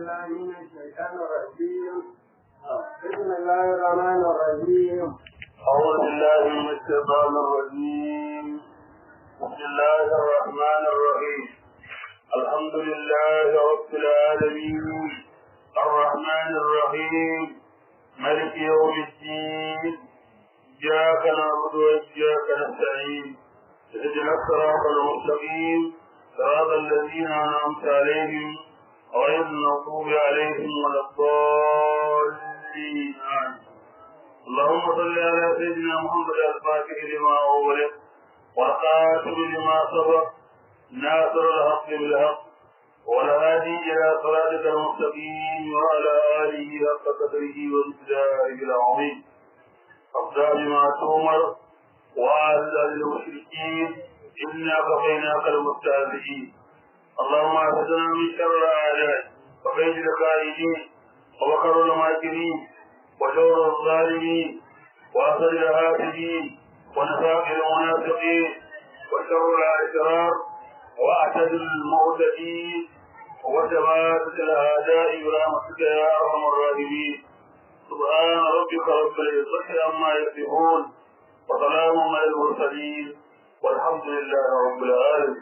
بالله من الشيطان الرجيم بسم الله الرحمن الرحيم أعوذ بالله من الشيطان الرجيم بسم الله الرحمن الرحيم الحمد لله رب العالمين الرحمن الرحيم ملك يوم الدين إياك نعبد وإياك نستعين اهدنا الصراط المستقيم صراط الذين أنعمت عليهم غير المغضوب عليهم ولا الضالين آمين اللهم صل على سيدنا محمد الفاتح لما أغلق والخاتم لما سبق ناصر الحق بالحق والهادي إلى صراطك المستقيم وعلى آله حق قدره وامتداره العظيم أفضل بما تؤمر وأعز المشركين إنا كفيناك المستهزئين اللهم اعذنا من شر الأعداء وكيد الكائدين ومكر الماكرين وشر الظالمين وأثر الهاتفين ونفاق المنافقين وشر الأشرار وأعتد المعتدين وشماتة الأعداء برحمتك يا أرحم الراحمين سبحان ربك رب العزة عما يصفون وسلام على المرسلين والحمد لله رب العالمين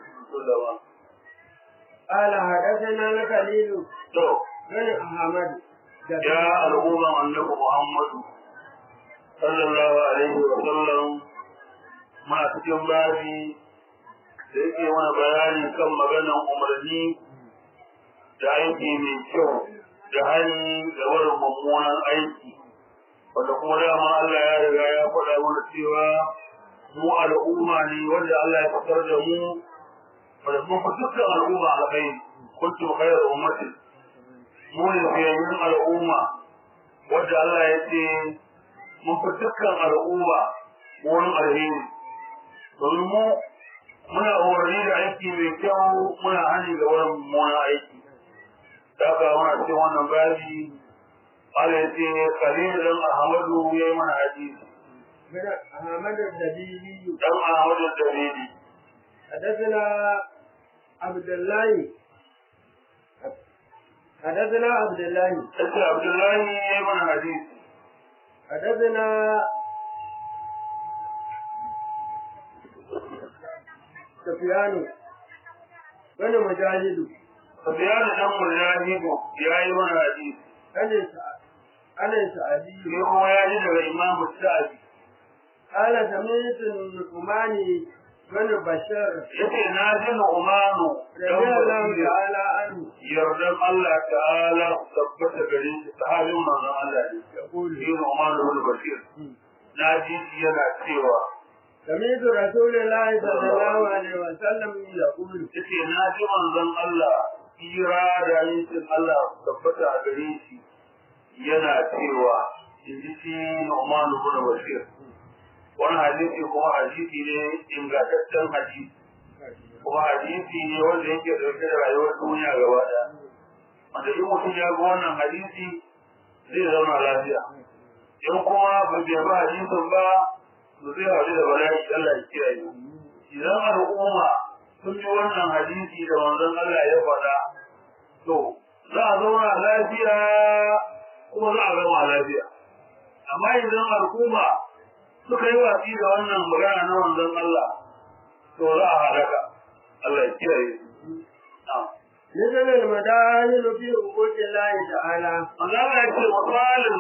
قال حدثنا الخليل to بن أحمد ya al'umma annabi Muhammadu sallallahu alaihi wa sallam ma cikin babi da yake mana bayani kan maganan umarni da aiki mai kyau da hali da wani mummunan aiki wanda kuma dama Allah ya riga ya faɗa mana cewa mu al'umma ne wanda Allah ya fitar da mu wanda mun fi dukkan al'umma alkhairi kuntum khayra ummatin mu ne fiyayyun al'umma wadda Allah ya ce mun fi dukkan al'umma wurin alheri domin mu muna umarni da aiki mai kyau muna hani ga wurin mummunan aiki da aka muna cikin wannan babi Allah ya ce kalilan Ahmadu ya yi mana hadisi بن أحمد الدبيبي dan Ahmadu Dalili حدثنا عبد الله حدثنا عبد الله sai Abdullahi ya yi mana hadisi حدثنا سفيان بن مجاهد Sufyan dan Mujahid ya yi mana hadisi أنس أنس أبي shi kuma ya ji daga Imam Sa'di قال سمعت النعمان بن بشر yace na ji Nu'manu dan رضي الله Bashir تعالى عنه yardan Allah ta'ala tabbata gare shi sahabin manzon Allah ne يقول shi Nu'manu bin Bashir na ji shi yana cewa سمعت رسول الله صلى الله عليه وسلم يقول yace na ji manzon Allah kira da yankin Allah tabbata a gare shi yana cewa in ji shi Nu'manu bin Bashir wani hadisi kuma hadisi ne ingantaccen hadisi kuma hadisi ne wanda yake dauke da rayuwar duniya gaba daya wanda in mutum ya ga wannan hadisi zai zauna lafiya in kuma ba bai ba hadisin ba to zai haɗu da bala'i Allah ya kiyaye idan al'umma sun yi wannan hadisi da manzon Allah ya faɗa to za a zauna lafiya kuma za a gama lafiya amma idan al'umma suka yi watsi da wannan magana na manzon Allah to za a halaka Allah ya kiyaye na'am نزل المداهن في عبود الله تعالى Allah ya ce misalin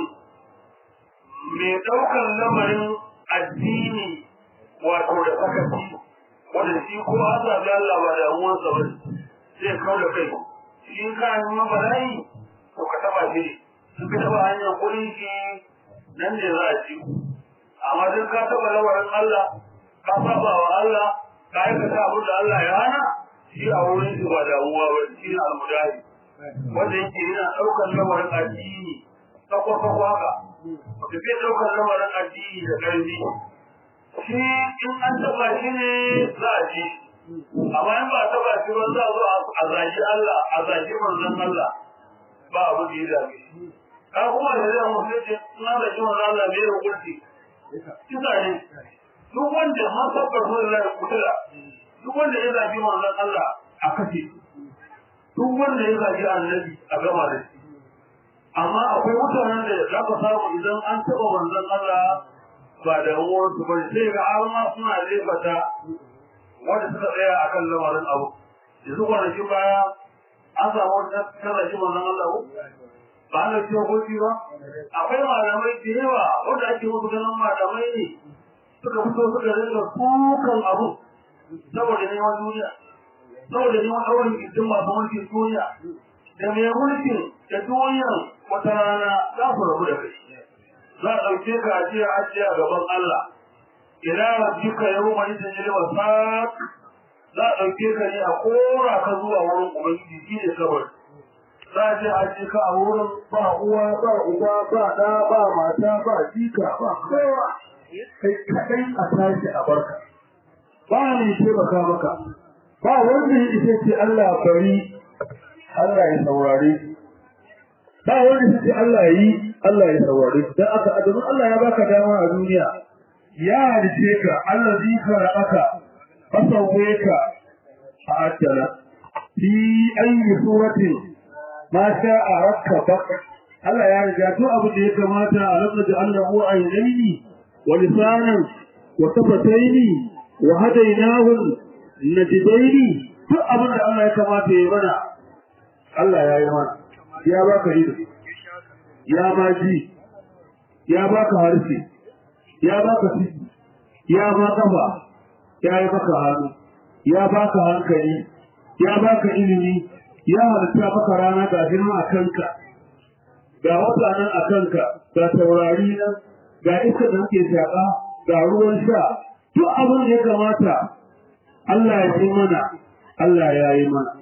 mai ɗaukar lamarin addini wato da sakaci wanda shi ko Allah da Allah ba da uwansa ba zai kawo da kai shi ka nuna bala'i to ka taba shi in ka taba hanyar kuɗin shi nan ne za a ci amma duk ka taba lamarin Allah ka saba wa Allah ka aikata abin da Allah ya hana shi a wurin shi ba damuwa ba shi ne almudahi wanda yake yana ɗaukar lamarin addini sakwa-sakwa haka wanda zai ɗaukar lamarin addini da ƙarfi shi in an taɓa shi ne za a ji amma in ba a taɓa shi ba za a zo a zagi Allah a zagi manzon Allah ba abu da ya dame shi ka kuma da zai musulunci in an zagi manzon Allah bai da kurti kisa ne duk wanda man tabbar sun lai kutula duk wanda ya zagi manzon Allah a kashe duk wanda ya zagi annabi a gama da shi amma akwai mutanen da za ka samu idan an taɓa manzon Allah ba da uwansu ba sai ga har ma suna lebata wanda suka tsaya a kan lamarin abu yanzu kwanaki baya an samu wata tallafi manzon Allah ko ba na ce hoci ba akwai malamai da yawa wanda ake musu ganin malamai ne suka fito suka rinka kukan abu saboda neman duniya saboda neman ɗaurin gindin masu mulkin duniya da mai mulkin da duniyan wata rana za su rabu da kai za a ɗauke ka ajiya ajiya gaban Allah ila rabbika yawma idin lil wasaq za a ɗauke ka ne a kora ka zuwa wurin ubangiji shi ne kabari za a je a je ka a wurin ba uwa ba uba ba ɗa ba mata ba jika ba kowa kai kaɗai a tashi a barka ba ne taimaka maka ba wanda ya isa ce Allah bari Allah ya saurare ba wanda ya ce Allah yi Allah ya saurare dan aka adamu Allah ya baka dama a duniya ya halice ka Allah zai karaka fasawwe ka a ajala fi ayi suratin ma sha a rakka bak Allah ya riga duk abu da ya kamata a rabba da Allah ko aynaini wa lisanan wa tafataini wa hadainahu najdaini duk abin da Allah ya kamata ya mana Allah ya yi mana ya baka ido ya ma ji ya baka harshe ya baka ciki ya ba kafa ya yi maka hannu ya baka hankali ya baka ilimi ya halitta maka rana ga girma a kanka ga wata nan a kanka ga taurari nan ga iska da ke shaƙa ga ruwan sha duk abin da ya kamata Allah ya yi mana Allah ya yi mana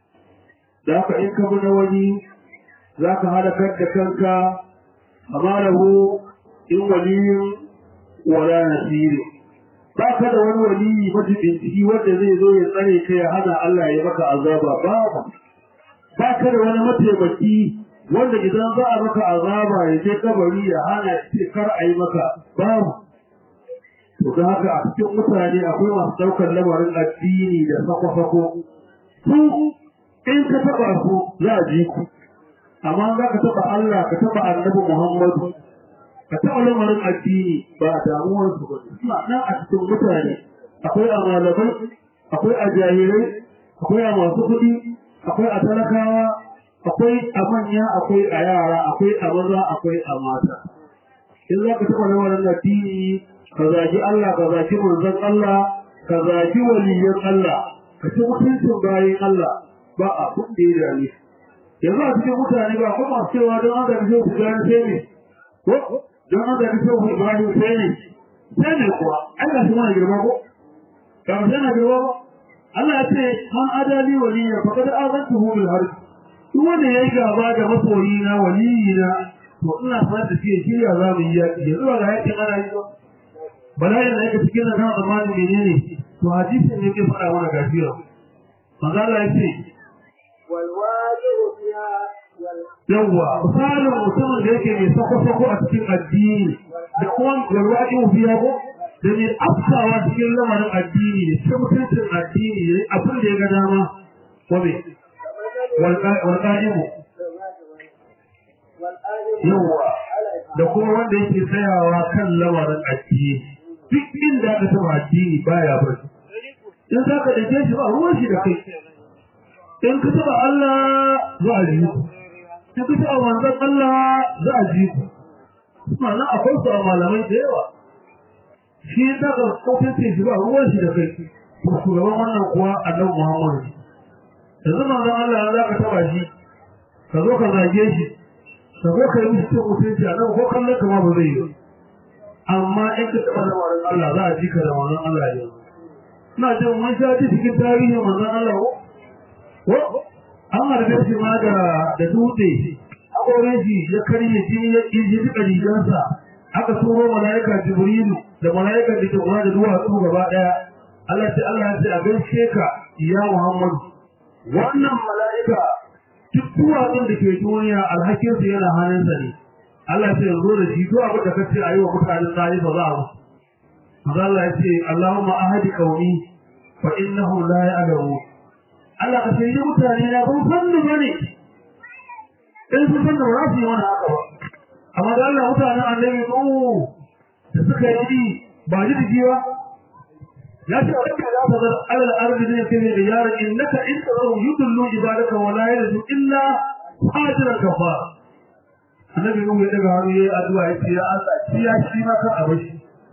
da haka in ka bi na wani za ka halakar da kanka amma lahu in waliyin wala nasiri ba ka da wani waliyi majibinciki wanda zai zo ya tsare ka ya hana Allah ya maka azaba babu ba ka da wani mataimaki wanda idan za a maka azaba ya je kabari ya hana ce kar a yi maka babu to da haka a cikin mutane akwai masu ɗaukar lamarin addini da sako-sako su in ka taɓa su za a ji ku amma za ka taɓa Allah ka taɓa annabi Muhammadu ka taɓa lamarin addini ba damuwar su ba suna nan a cikin mutane akwai a malamai akwai a jahirai akwai a masu kuɗi akwai a talakawa akwai a manya akwai a yara akwai a maza akwai a mata in za ka taɓa lamarin addini ka zagi Allah ka zagi manzon Allah ka zagi waliyan Allah ka ci mutuncin bayan Allah ba a kun da ya dame yanzu a cikin mutane ba kuma cewa don an zabi sai ku gane sai ne ko don an zabi sai ku Ibrahim sai ne sai ne kuwa Allah shi mana girma ko ba mu sana girma ba Allah ya ce man adali waliya fa kad azantuhu bil harb duk wanda yayi gaba da masoyi na waliyi na to ina fara da shi shirya za mu yi yaki yanzu ba ga yakin ana yi ba bala'in da yake cikin nan zamanin menene to hadisi ne ke fara mana gafiya manzo Allah ya ce والواجب فيها yawwa misalin mutumin da yake mai sako-sako a cikin addini da kuma walwaɗi biya ko da mai afsawa cikin lamarin addini da cikin mutuncin addini da abin da ya ga dama ko me walƙa'imu yawwa da kuma wanda yake tsayawa kan lamarin addini duk inda aka taɓa addini baya bari in za ka dake shi ba ruwan shi da kai in ka taɓa Allah za a ji ku in ka taɓa manzon Allah za a ji ku ma'ana akwai su a malamai da yawa shi ta ga kofin sai shi ba ruwan shi da kai to shugaban wannan kuwa annabi Muhammad yanzu manzon Allah za ka taɓa shi ka zo ka zage shi ka zo ka yi mishi cin mutunci a nan ko kallon ka ma ba zai yi amma in ka taɓa lamarin Allah za a ji ka da manzon Allah yanzu ina jin mun sha ji cikin tarihin manzon Allah ko ko an harbe shi ma da da dutse akorin shi ya karye jini ya ƙirji duka rigarsa aka turo mala'ika jibrilu da mala'ika da ke kula da duwatsu gaba ɗaya Allah ce Allah ya ce a gaishe ka ya Muhammadu wannan mala'ika duk duwatsun da ke duniya alhakinsu yana hannunsa ne Allah ce yanzu da shi duk abin da ka ce a yi wa mutanen tsari ba za a musu Allah ya ce Allahumma ahadi qaumi fa innahum la ya'lamun Allah ka shirye mutane na ban san da bane in su san da ba su yi wani haka ba amma da Allah mutanen annabi oh da suka yi ba ji da jiwa ya ce wanda za ta zar alal ardi ne ke da yaran innaka in tazaru yudullu ibadaka wa la yalidu illa fajran kafara annabi nuhu ya daga hannu yayi addu'a ya ce ya Allah shi ya shi ma kan abashi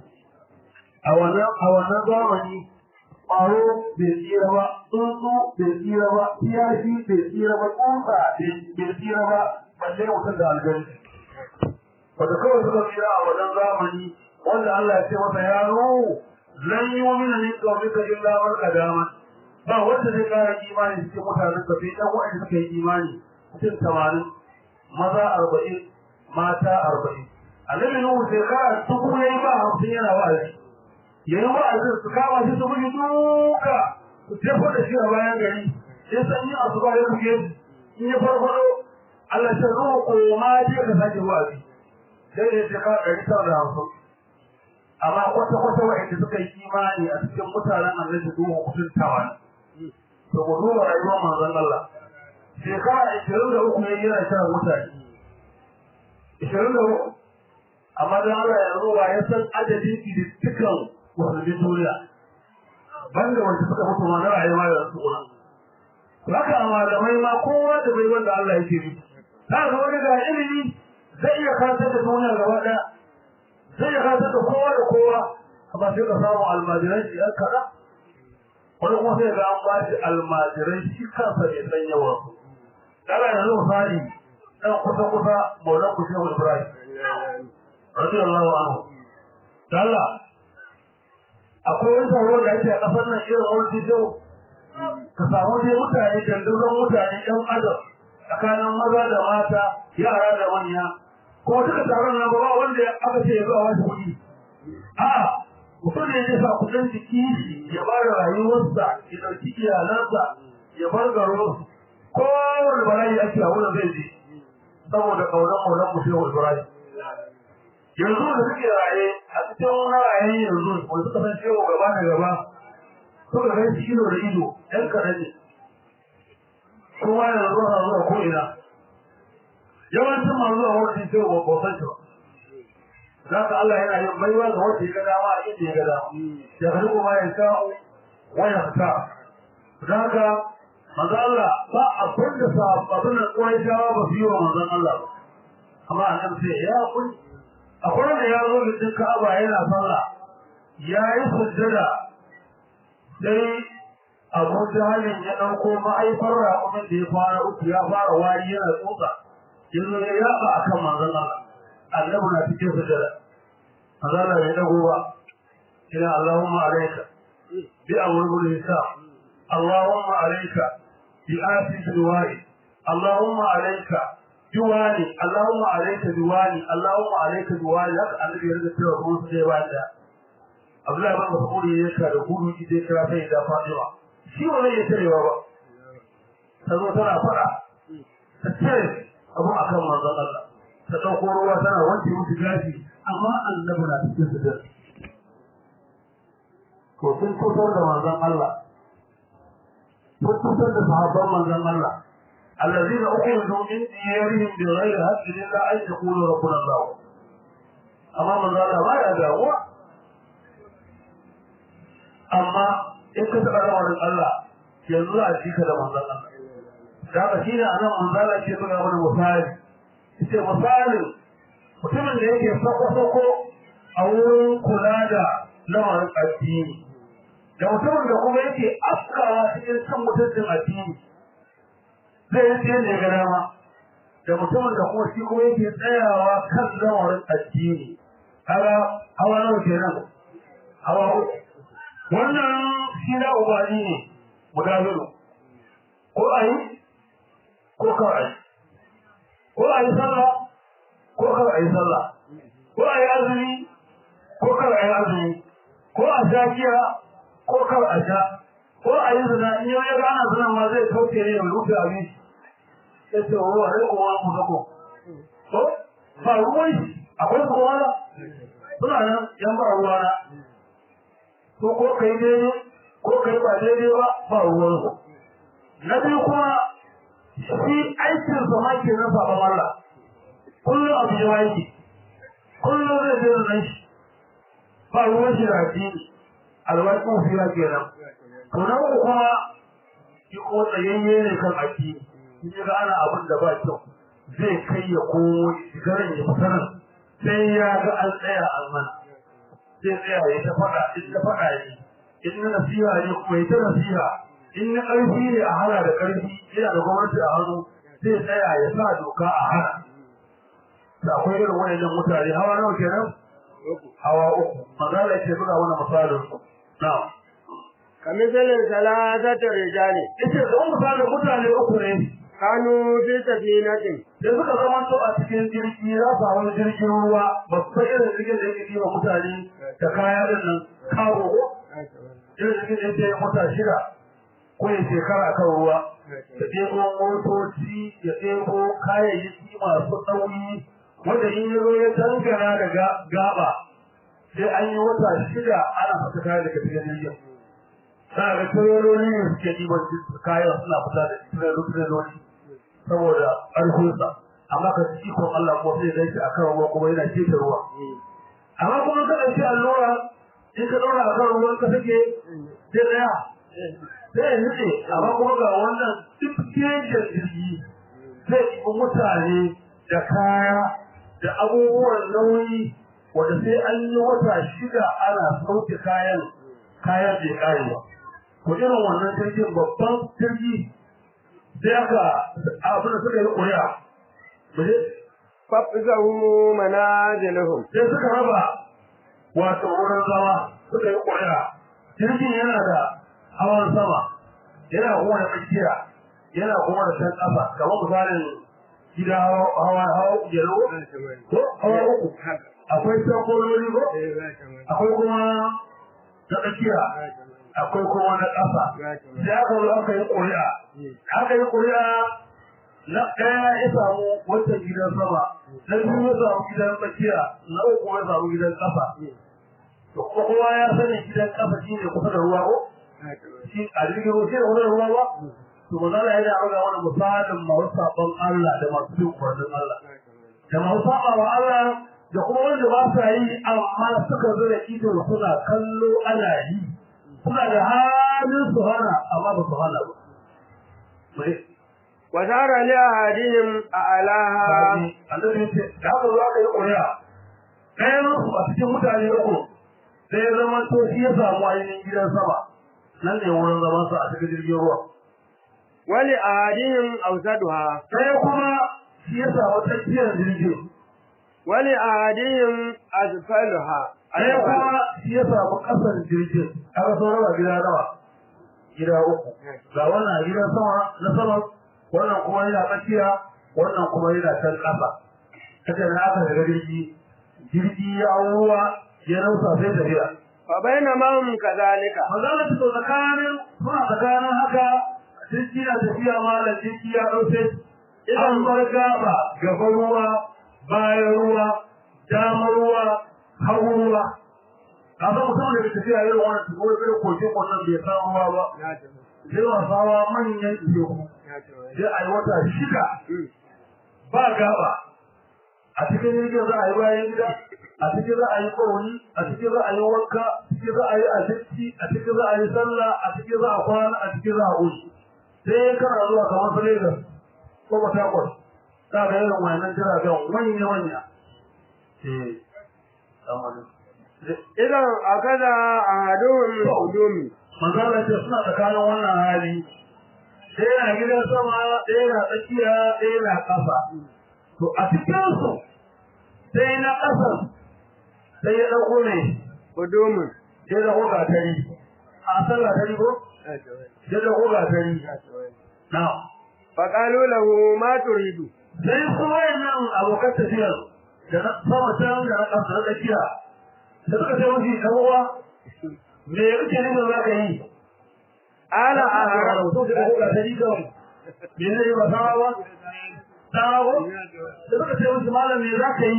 a wannan a wannan zamani ƙwaro bai tsira ba tsuntsu bai tsira ba kiyashi bai tsira ba tsutsa bai tsira ba balle mutum da algari wanda kawai suka tsira a wannan zamani wanda Allah ya ce masa ya nuhu lan yi wa mina min qawmika illa man qadama ba wanda zai kara imani cikin mutanen ka sai dan wanda suka yi imani cikin tamanin maza arba'in mata arba'in annabi nuhu sai kara dubu yayi ba hamsin yana wa'azi yayi wa'azin su kama shi su bugi duka su jefo da shi a bayan gari sai san yin asuba ya buge in ya farfado Allah ya ruhu ko ma je ka sake wa'azi sai ya ce ka ɗari tara da hamsin amma kwata kwata wa'anda suka yi imani a cikin mutanen annabi duhu kusan tawan to mu duba rayuwar manzon Allah shekara ishirin da uku ya yana shan mutane ishirin da uku amma don Allah yanzu ba ya san adadin idittikan musulmin duniya banda wanda suka mutu ma na rayuwa da su kuma haka a malamai ma kowa da bai wanda Allah yake bi ta ga wani ga ilimi zai iya karantar da duniya gaba ɗaya zai iya karantar da kowa da kowa amma sai ka samu almajiran shi ɗan kaɗa wani kuma sai ga an ba shi almajiran shi kansa bai san yawan su daga yanzu misali ɗan kusa kusa maulan ku shehu ibrahim radiyallahu anhu Allah akwai wani taro da ake a ƙasar nan irin wani jijo ka samu dai mutane dandazon mutane ɗan adam tsakanin maza da mata yara da manya kuma duka taron nan ba wanda aka ce ya zo a wani kuɗi a mutum ne zai sa kuɗin jiki ya ba da rayuwarsa ya ɗauki iyalansa ya bar garo kowane bala'i ake a wurin zai je saboda ƙaunar ƙaunar mu shehu ibrahim yanzu da suke raye a cikin wani raye yanzu wanda suka san shehu gaba da gaba suka gan shi ido da ido ɗan kaɗan ne kuma yanzu na zuwa ko ina yawancin masu zuwa wurin shehu ba ba san shi ba za ka Allah yana yin baiwa ga wanda ya ga dama a inda ya ga dama ya ga kuma ya sa'u wa ya sa za ka manzo Allah ba abin da sa abin da kuwai jawa ba su yi wa manzon Allah ba amma an sai ya kun akwai wanda ya zo da Ka'aba yana sallah ya yi sujjada sai Abu Jahalin ya dauko ma'aifar raƙumin da ya fara uku ya fara wari yana tsotsa yanzu ya yaba akan manzon Allah annabi na cikin sujjada manzon Allah bai dago ba ina Allahumma alayka bi amrul hisab اللهم عليك بآسف الوالي اللهم عليك بوالي اللهم عليك بوالي اللهم عليك بوالي haka annabi ya riga cewa kuma su dai bayan da Abdullahi bin Mas'ud ya ka da gudu ki dai kira sai da Fatima shi wannan ya tarewa ba tazo tana fara ta ce abu akan manzon Allah ta dauko ruwa tana wanke musu gashi amma annabi na cikin su da ko sun kusa da manzon Allah فتوتر لصحابة من الله الذين أخرجوا من ديارهم بغير حق إلا أن يقولوا ربنا الله أما من الله ما يدعو أما إن كنت أدعو الله ينزل أشيك لمن الله da shi ne anan manzala ke buga mana misali ce misalin mutumin da yake sako-sako a wurin kula da lamarin addini da mutumin da kuma yake afkawa cikin san mutuncin addini zai yi tsaye ne ga dama da mutumin da kuma shi kuma yake tsayawa kan lamarin addini kaga hawa nawa kenan hawa uku wannan shi na ubani ne guda biyu ko a yi ko kar a yi ko a yi sallah ko kar a yi sallah ko a yi azumi ko kar a yi azumi ko a shakiya ko kar a sha ko a yi zina in yau ya gana zina ma zai kauce ne mai rufe abin ya ce wa ruwa rai kuma ku zako to ba ruwan shi akwai kuma wala suna nan yan ba ruwa na to ko kai daidai ko kai ba daidai ba ba ruwan su na biyu kuma shi aikin sa ma ke na sabon Allah kullum abu ya yake kullum zai zai nan shi ba ruwan shi da addini alwaƙin fiya kenan to na uku kuma shi ko tsayayye ne kan addini in ga ana abin da ba kyau zai kai ya komo garin ya fita nan sai ya ga an tsaya a mana zai tsaya ya ta faɗa in ta faɗa ne in na nasiha ne kuma ya ta nasiha in na ƙarfi ne a hana da ƙarfi yana da gwamnati a hannu zai tsaya ya sa doka a hana da akwai irin wayannan mutane hawa nawa kenan hawa uku magana ce buga wani misalin su na'am kamisalin salatata rijali yace da misalin mutane uku ne kanu fi safinatin da suka zama to a cikin jirgi za su wani jirgin ruwa babban irin jirgin da yake ɗiba mutane da kaya din nan kawo irin jirgin da yake mota shida ko ya shekara kan ruwa da ɗebo motoci ya ɗebo kayayyaki masu nauyi wanda in ya zo ya dangana da gaba sai an yi wata shida ana fata kaya daga cikin jirgin za ga tireloli ne suke ɗiban kayan suna fita da tireloli saboda ƙarfinsa amma ka ci ikon Allah ko sai dai a kan ruwa kuma yana keta ruwa amma kuma ka ɗauki allura in ka ɗaura a kan ruwan ka sake sai ɗaya sai ya nutse amma kuma ga wannan duk kejin jirgi zai ɗibi mutane da kaya da abubuwan nauyi wanda sai an yi wata shida ana sauke kayan kayan bai ƙare ba ko irin wannan jirgin babban jirgi sai aka abin da suka yi ƙuri'a muje fafizahu manazilahum sai suka raba wato wurin zama suka yi ƙuri'a jirgin yana da hawan sama yana kuma da tsakiya yana kuma da can ƙasa kamar misalin gida hawa hawa yalo ko hawa uku akwai sankololi ko akwai kuma na tsakiya akwai kuma na ƙasa sai aka zo aka yi ƙuri'a aka yi ƙuri'a na ɗaya ya samu wancan gidan sama na biyu ya samu gidan tsakiya na uku ya samu gidan ƙasa to kuma kowa ya sani gidan ƙasa shi ne kusa da ruwa ko shi a jirgin ruwa shi ne kusa da ruwa ba to ba za a yi da ga wani misalin masu saɓon Allah da masu bin umarnin Allah da masu saɓa wa Allah da kuma wanda ba sa yi amma suka zura ido suna kallo ana yi suna da halin su hana amma ba su hana ba. wa tara li ahadihim a alaha Annabi ya ce da haka za ka yi ƙuri'a ɗayan su a cikin mutane uku sai ya zama to shi ya samu ainihin gidan sama nan ne wurin zaman sa a cikin jirgin ruwa. wa li ahadihim awsaduha Ɗaya kuma shi ya samu tsakiyar jirgin. wa li ahadihim asfaluha Ɗaya kuma shi ya samu ƙasar jirgin. Aka sauran raba gida nawa? Gida uku. Ga wannan gidan sama na sama wannan kuma yana tsakiya wannan kuma yana can ƙasa haka da aka shiga jirgi jirgi ya ruwa ya nausa sai tafiya fa bainama hum kadhalika magana ta to tsakanin suna tsakanin haka jirgi na tafiya malam jirgi ya ɗauke an bar gaba gaban ruwa bayan ruwa damar ruwa hagu ruwa a san mutum da ke tafiya irin wannan tuko da koke wannan bai san ruwa ba sai wasawa manyan teku sai a yi wata shida ba gaba a cikin jirgin za a yi bayan gida a cikin za a yi kowani a cikin za a yi wanka a cikin za a yi abinci a cikin za a yi sallah a cikin za a kwana a cikin za a wuce sai kana zuwa kamar su Lagos ko Port Harcourt za ka irin wannan jiragen manya manya idan akada ahaduhum hudumi manzala ce suna tsakanin wannan hali ɗaya na gidan sama ɗaya na tsakiya ɗaya na ƙasa to a cikinsu sai na ƙasan sai ya ɗauko ne hudumun sai ya ɗauko gatari a san gatari ko sai ya ɗauko gatari na faqalu lahu ma turidu sai su wayannan abokan tafiyar da na sama can da na ƙasa na tsakiya da suka ce mafi ɗan uwa me kake nufin za ka yi ala a ahara rahoto da ɗauko gatari kawai me ne ba sama ba dawo da suka ce musu malam me za ka yi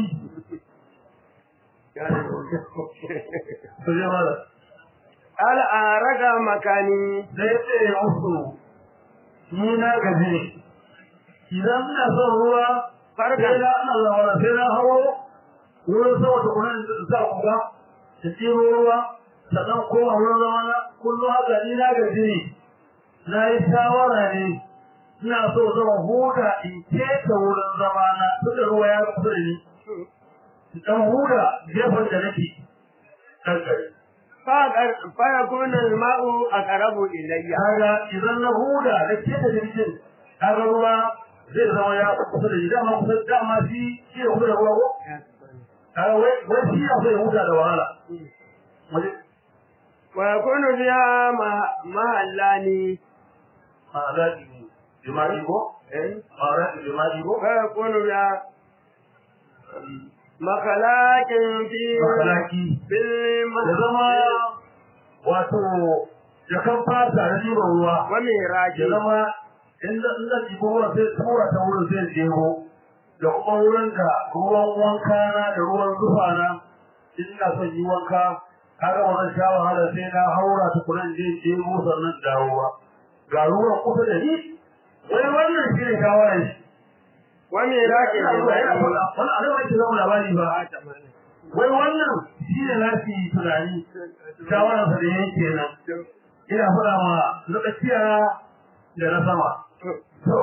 to je malam ala aharaga makani da ya ce musu ni na gaji ne idan ina son ruwa sai na ina zawara sai na hawo wurin sama da kunan sa kuga da tsiro ruwa sannan koma wurin zama na kullum haka ni na gaji ne na yi shawara ne ina so zama huda in keta wurin zama na tunda ruwa ya kusa da ni dan huda gefen da nake dan gari فيكون الماء أقرب إلي kaga idan na huda da keta jirgin kaga ruwa zai zama ya kusa da ni dama kusa dama shi shi ya huda ruwa ko kaga wai wai shi ya so ya huda da wahala waje ويكون فيها محلان ma'alaki ne jima'i ko ma'alaki jima'i ko ويكون فيها مخلاق في ma'alaki في ya zama wato jakan fata da ɗiban ruwa وميراج ya zama inda inda ɗiban ruwa sai tura ta wurin sai jego da kuma wurin da ruwan wanka na da ruwan zufa na in ina son yi wanka kaga ba zan sha wahala sai na haura ta kunan je jego sannan dawowa ga ruwan kusa da ni wai wannan shi ne shawarar shi وميراج wani abin da ke zama labari ba wai wannan shi ne nafi tunani shawararsa da yake nan ina faɗa ma na tsakiya da na sama to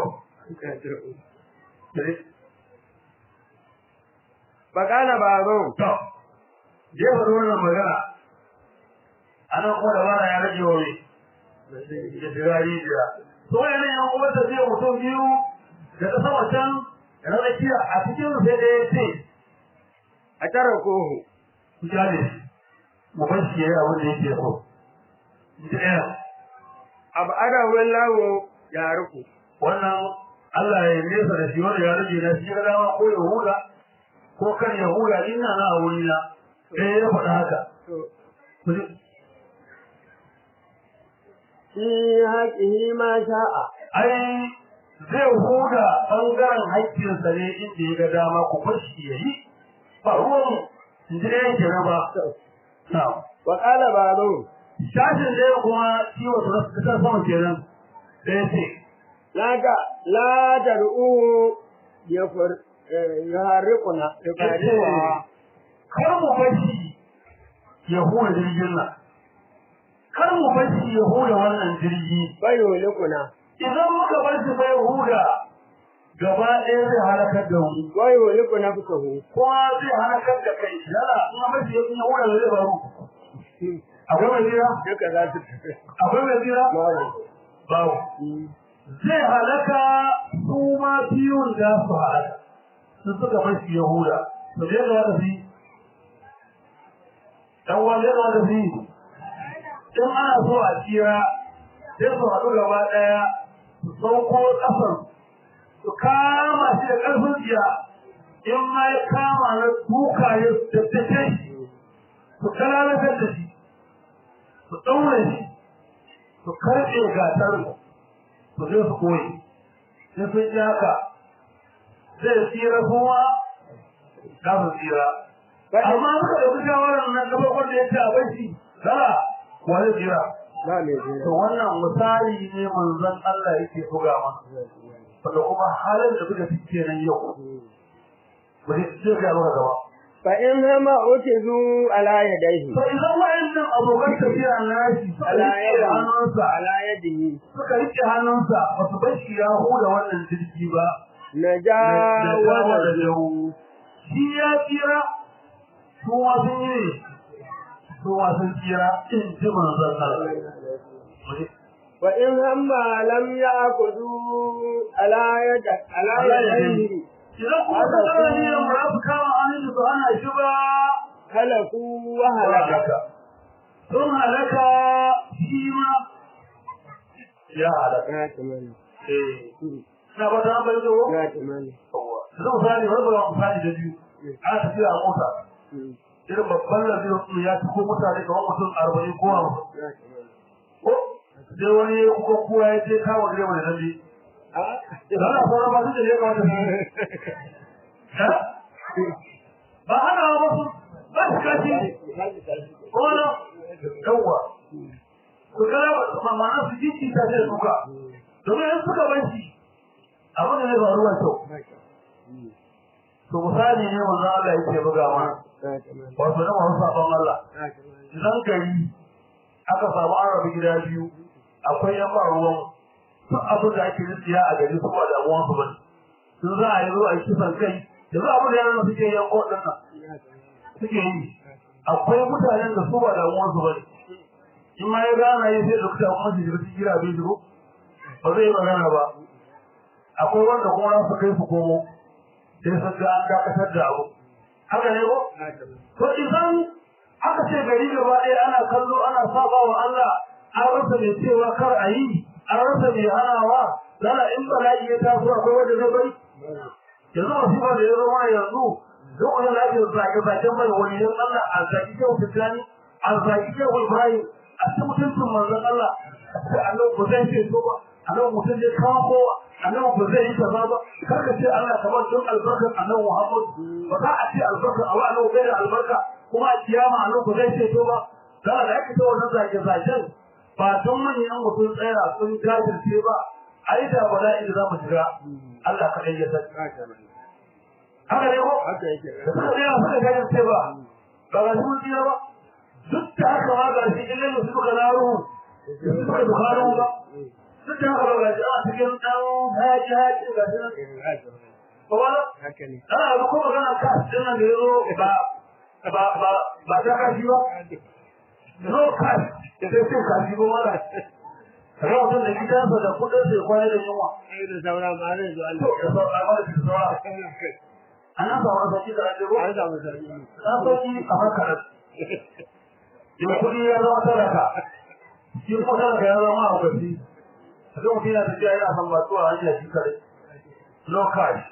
فقال بعضهم to jefa da wannan magana a nan kuma dabara ya rage wa mai da shiga rijiya to wani yan uwar da zai mutum biyu da ta sama can da na tsakiya a cikin sai da ya ce أتركوه ku kyale shi mu bar shi ya yi abin da yake so ji ɗaya أبعده الله يعرفه wannan Allah ya nesa da shi wanda ya rage na shi ga dama ko ya hula ko kan ya hula ina na a wuri na eh ya faɗa haka في حقه ما شاء ai zai huda bangaren haƙƙinsa ne inda ya ga dama ku bar shi ya yi ba ruwan in ji ɗayan kenan ba na'am وقال بعضهم shashin ɗaya kuma ciwo ta ta sama kenan ɗaya ce لا ت... لا تدعوه يفر يحرقنا يفرقها kar mu bashi ya hura jirgin nan kar mu bashi ya hura wannan jirgi فيهلكنا idan muka bar shi bai huda gaba ɗaya zai halakar da mu ويهلك نفسه kuma zai halakar da kai yala in ma bashi ya hura da zai faru akwai mai jira duka za su akwai mai jira babu babu zai halaka su ma biyun da su halaka sun suka bashi ya huda to zai ga wata fi dan wani ga wata fi in ana so a tsira sai su haɗu gaba ɗaya su sauko ƙasan su kama shi da ƙarfin tsiya in ma ya kama na duka ya tattace shi su kalalatar da shi su ɗaure shi su karɓe gatar su zai su koyi sai sun yi haka zai tsira kuma za su tsira amma muka ɗauki shawarar nan gaba wanda ya ce a bai shi zara wani tsira ba mai to jira wannan misali ne manzon Allah yake buga mana wanda kuma halin da suka fi kenan yau ba zai ce ga maka gaba fa in hama utizu ala yadayhi to idan wa'annan abokan tafiya na shi suka ala rike yadihi hannunsa ala yadihi suka rike hannunsa ba su bar shi ya huda wannan jirgi ba najawaza da yau shi ya tsira su ma sun yi ne su ma sun tsira in ji manzon Allah wa in hamma lam ya'khudhu ala yad ala yadayhi idan kuma ka tsara ne da ba su kama hannun su ana shi ba halaku wa halaka halaka sun halaka shi ma ya halaka ya tamani eh na ba ta bai zo ya tamani zan fani wani ba fani da biyu ana tafiya a mota irin babban lafiya su ya ci ko mutane kamar mutum arba'in ko hamsin ya tamani ko sai wani ya kuka kuwa ya ce kawo direba da zambi ah da ana sauran ba su da ya kamata su yi Ha? ba ana ba su ba su kashi ko na yawwa ku kala ma ma'ana su jiki ta ce suka domin in suka bar shi abin da zai faru wa kyau to misali ne manzo Allah yake buga mana wato na masu sabon Allah idan gari aka samu an rabu gida biyu akwai yan ba ruwan duk abin da ake nufiya a gari su ba damuwan su bane sun za a yi zo a yi kisan kai yanzu abin da yaran suke yan kodin nan suke yi akwai mutanen da su ba damuwan su bane in ma ya gana yi sai dokta kuma shi jirgin gira bai shigo ba zai yi magana ba akwai wanda kuma za su kai su komo sai sun ga an dakatar da abu haka ne ko to idan aka ce gari gaba ɗaya ana kallo ana saba wa Allah an rasa mai cewa kar a yi an rasa mai hanawa lala in bala'i ya taso akwai wanda zai bari yanzu masu ba da ya zama yanzu duk wani lafiyar zage-zagen mai wani yan Allah a zaki kyau fitani a zaki kyau Ibrahim a cikin mutuncin manzon Allah sai Allah ba zai ce so ba Allah mutum zai kawo kowa Allah ba zai yi kaza ba kar ka ce Allah kamar don albarkar Allah Muhammad ba za a ce albarkar a wa'ala bai da albarka kuma a kiyama Allah ba zai ce so ba dan da ake ta wannan zage-zagen ba don manyan mutum tsaya sun jajirce ba ai da bala'i da za mu shiga Allah kaɗai ya san haka ne ko haka yake da suka tsaya suka jajirce ba ba ga su tsira ba duk da haka ma ga shi ilin su suka laro su suka bukaro ba duk da haka ba ga shi a cikin ɗan haji haji ga shi nan ba ba haka ne ana ga ko magana ka din nan da yazo ba ba ba ba ta kashi ba no kashi sai sai kashi ba wala kaga mutum da gidansa da kudin sai kwana da yunwa sai da saura ma zai zo to Allah da sauran amma da sauran ana ba wani sauki da ajiyo an samu sarki na sauki a makarar in kudi ya zama talaka shi kuma talaka ya zama a wasi a kan mutum yana tafiya yana san batuwa a hanyar shi kare no cash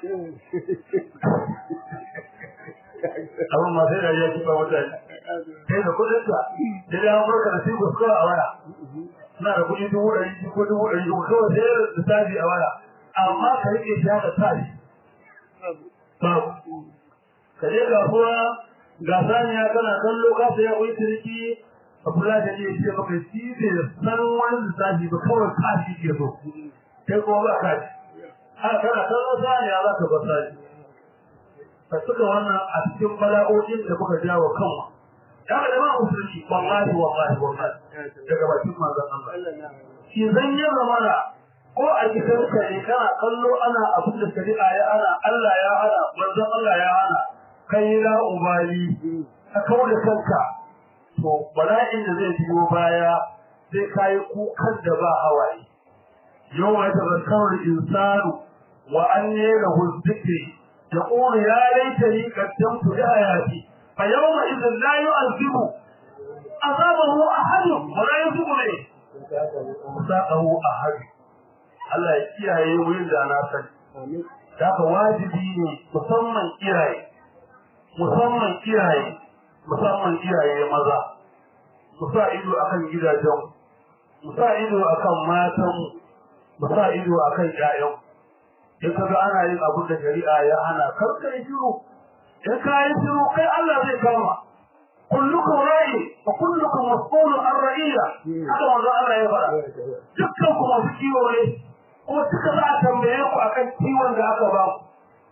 abin ma sai da ya kifa mutane sai da kudin sa da ya amurka da sai kuskura a waya suna da kudi dubu ɗari biyu ko dubu ɗari uku kawai sai da lissafi a waya amma ka rike shi haka tashi babu ka je kasuwa ga saniya kana kallo ka saya wani ciniki a kula da ne ce maka shi ne san wani lissafi ba kawai kashi ke so kai kuma ba kashi haka kana kallo saniya za ka bar sani ka suka wannan a cikin bala'o'in da muka jawo kanmu ya ga jama'a musulmi wallahi wallahi wallahi daga bakin manzon Allah Allah na shi zan yi zamana ko a cikin ka ne kana kallo ana abin da shari'a ya ana Allah ya hana manzon Allah ya hana kai la ubali ka kawo da kanka to bala'in da zai biyo baya sai kai kukan da ba hawaye yau ya tazakkaru insanu wa an lahu dhikri yaqulu ya laitani qaddamtu li hayati fa yawma idhin la yu'adhibu azabahu ahad wa la yusibu ilayhi saqahu ahad Allah ya kiyaye wurin da na sani amin haka wajibi ne musamman iyaye musamman iyaye musamman iyaye maza mu sa ido akan gidajen mu sa ido akan matan mu sa ido akan ƴaƴan in kaga ana yin abin da shari'a ya hana kar ka yi shiru in ka yi shiru kai Allah zai kama kullukum ra'i wa kullukum mas'ulun an ra'iyya haka manzo Allah ya faɗa dukkan ku masu kiwo ne kuma duka za a tambaye ku akan kiwon da aka ba ku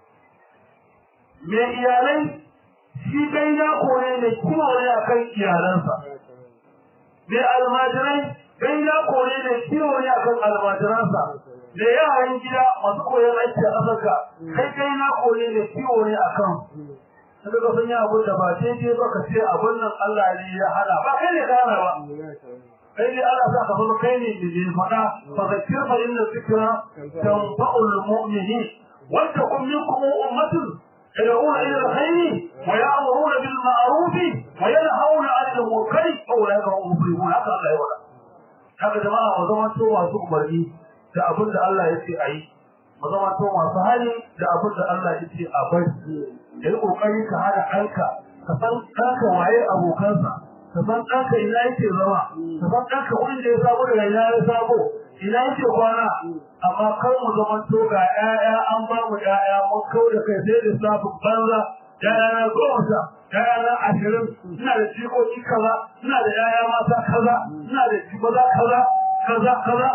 me iyalai shi kai ya kore ne kiwo ne akan iyalansa me almajirai kai ya kore ne kiwo ne akan almajiransa da yaran gida masu koyon aiki a ƙasarka kai kai na kore ne kiwo ne akan Daga ga sun yi abin da ba daidai ba ka ce abin nan Allah ne ya hana ba kai ne ka hana ba kai ne Allah sa ka zama kai ne da ke faɗa fa zakir fa inna zikra tanfa'ul mu'minin wa takum minkum ummatun yad'una ila al-khayr wa ya'muruna bil ma'ruf wa yanhauna 'anil munkar wa ulaika hum muflihun haka Allah ya wada haka jama'a mu zama to masu umarni da abin da Allah ya ce ayi mu zama to masu hali da abin da Allah ya ce a bari da yi kokari ka hada ɗanka ka san ɗanka waye abokansa ka san ɗanka ina yake zama ka san ɗanka wanda ya sabo daga ina ya sabo ina yake kwana amma kar mu zama to ga ƴaƴa an ba mu ƴaƴa mun kau da kai sai da safin banza ƴaƴa na goma sha ƴaƴa na ashirin ina da jikoki kaza ina da ƴaƴa mata kaza ina da maza kaza kaza kaza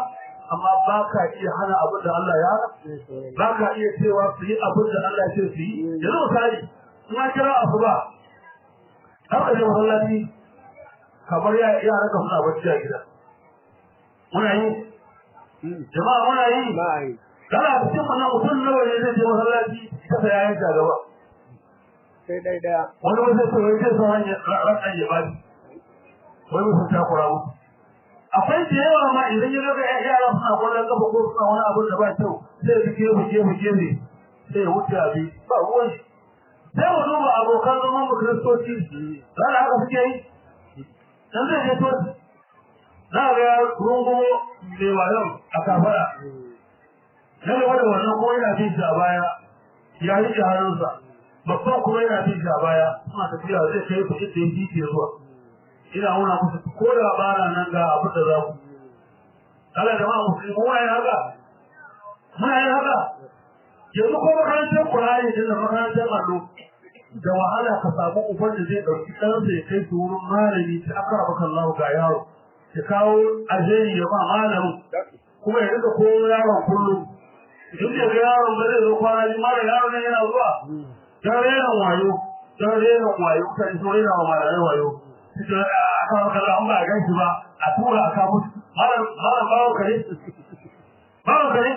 amma ba ka iya hana abin da Allah ya hana ba ka iya cewa su yi abin da Allah ya ce su yi yanzu misali in an kira asuba har ka je masallaci kamar yara ka suna bacci a gida muna yi jama'a muna yi ba yi kana cikin wannan mutum nawa ne zai je masallaci kasa ya yanka gaba sai dai daya wani wani zai wai zai son hanyar rakan ya bani wani mutum ta kura musu akwai da yawa ma idan ya ga yara suna kwallon kafa ko suna wani abin da ba kyau sai ya gefe gefe gefe sai ya wuce abi ba ruwan shi sai mu duba abokan zaman mu kiristoci za da haka suke yi dan zai je to za ga rungumo mai wayon a kafara na gaba da wannan kuma yana bin shi a baya ya rike hannunsa babban kuma yana bin shi a baya suna tafiya zai kai ku inda ya jike zuwa ina nuna musu ko da bara nan ga abin da za ku Allah jama'a musulmi muna yin haka muna yin haka yanzu ko makarantar Qur'ani din da makarantar allo da wahala ka samu uban da zai ɗauki ɗansa ya kai su wurin malami ta aka raba kallahu ga yaro ya kawo ajeri ya ba malamin kuma ya rika koyo yaron kullum duk da ga yaron ba zai zo kwana biyu mara yaron nan yana zuwa dan rena wayo dan rena wayo kan so rena wa malamai wayo sai aka raba kallahu an ba gan shi ba a tura a kawo mara mara bawo kare bawo kare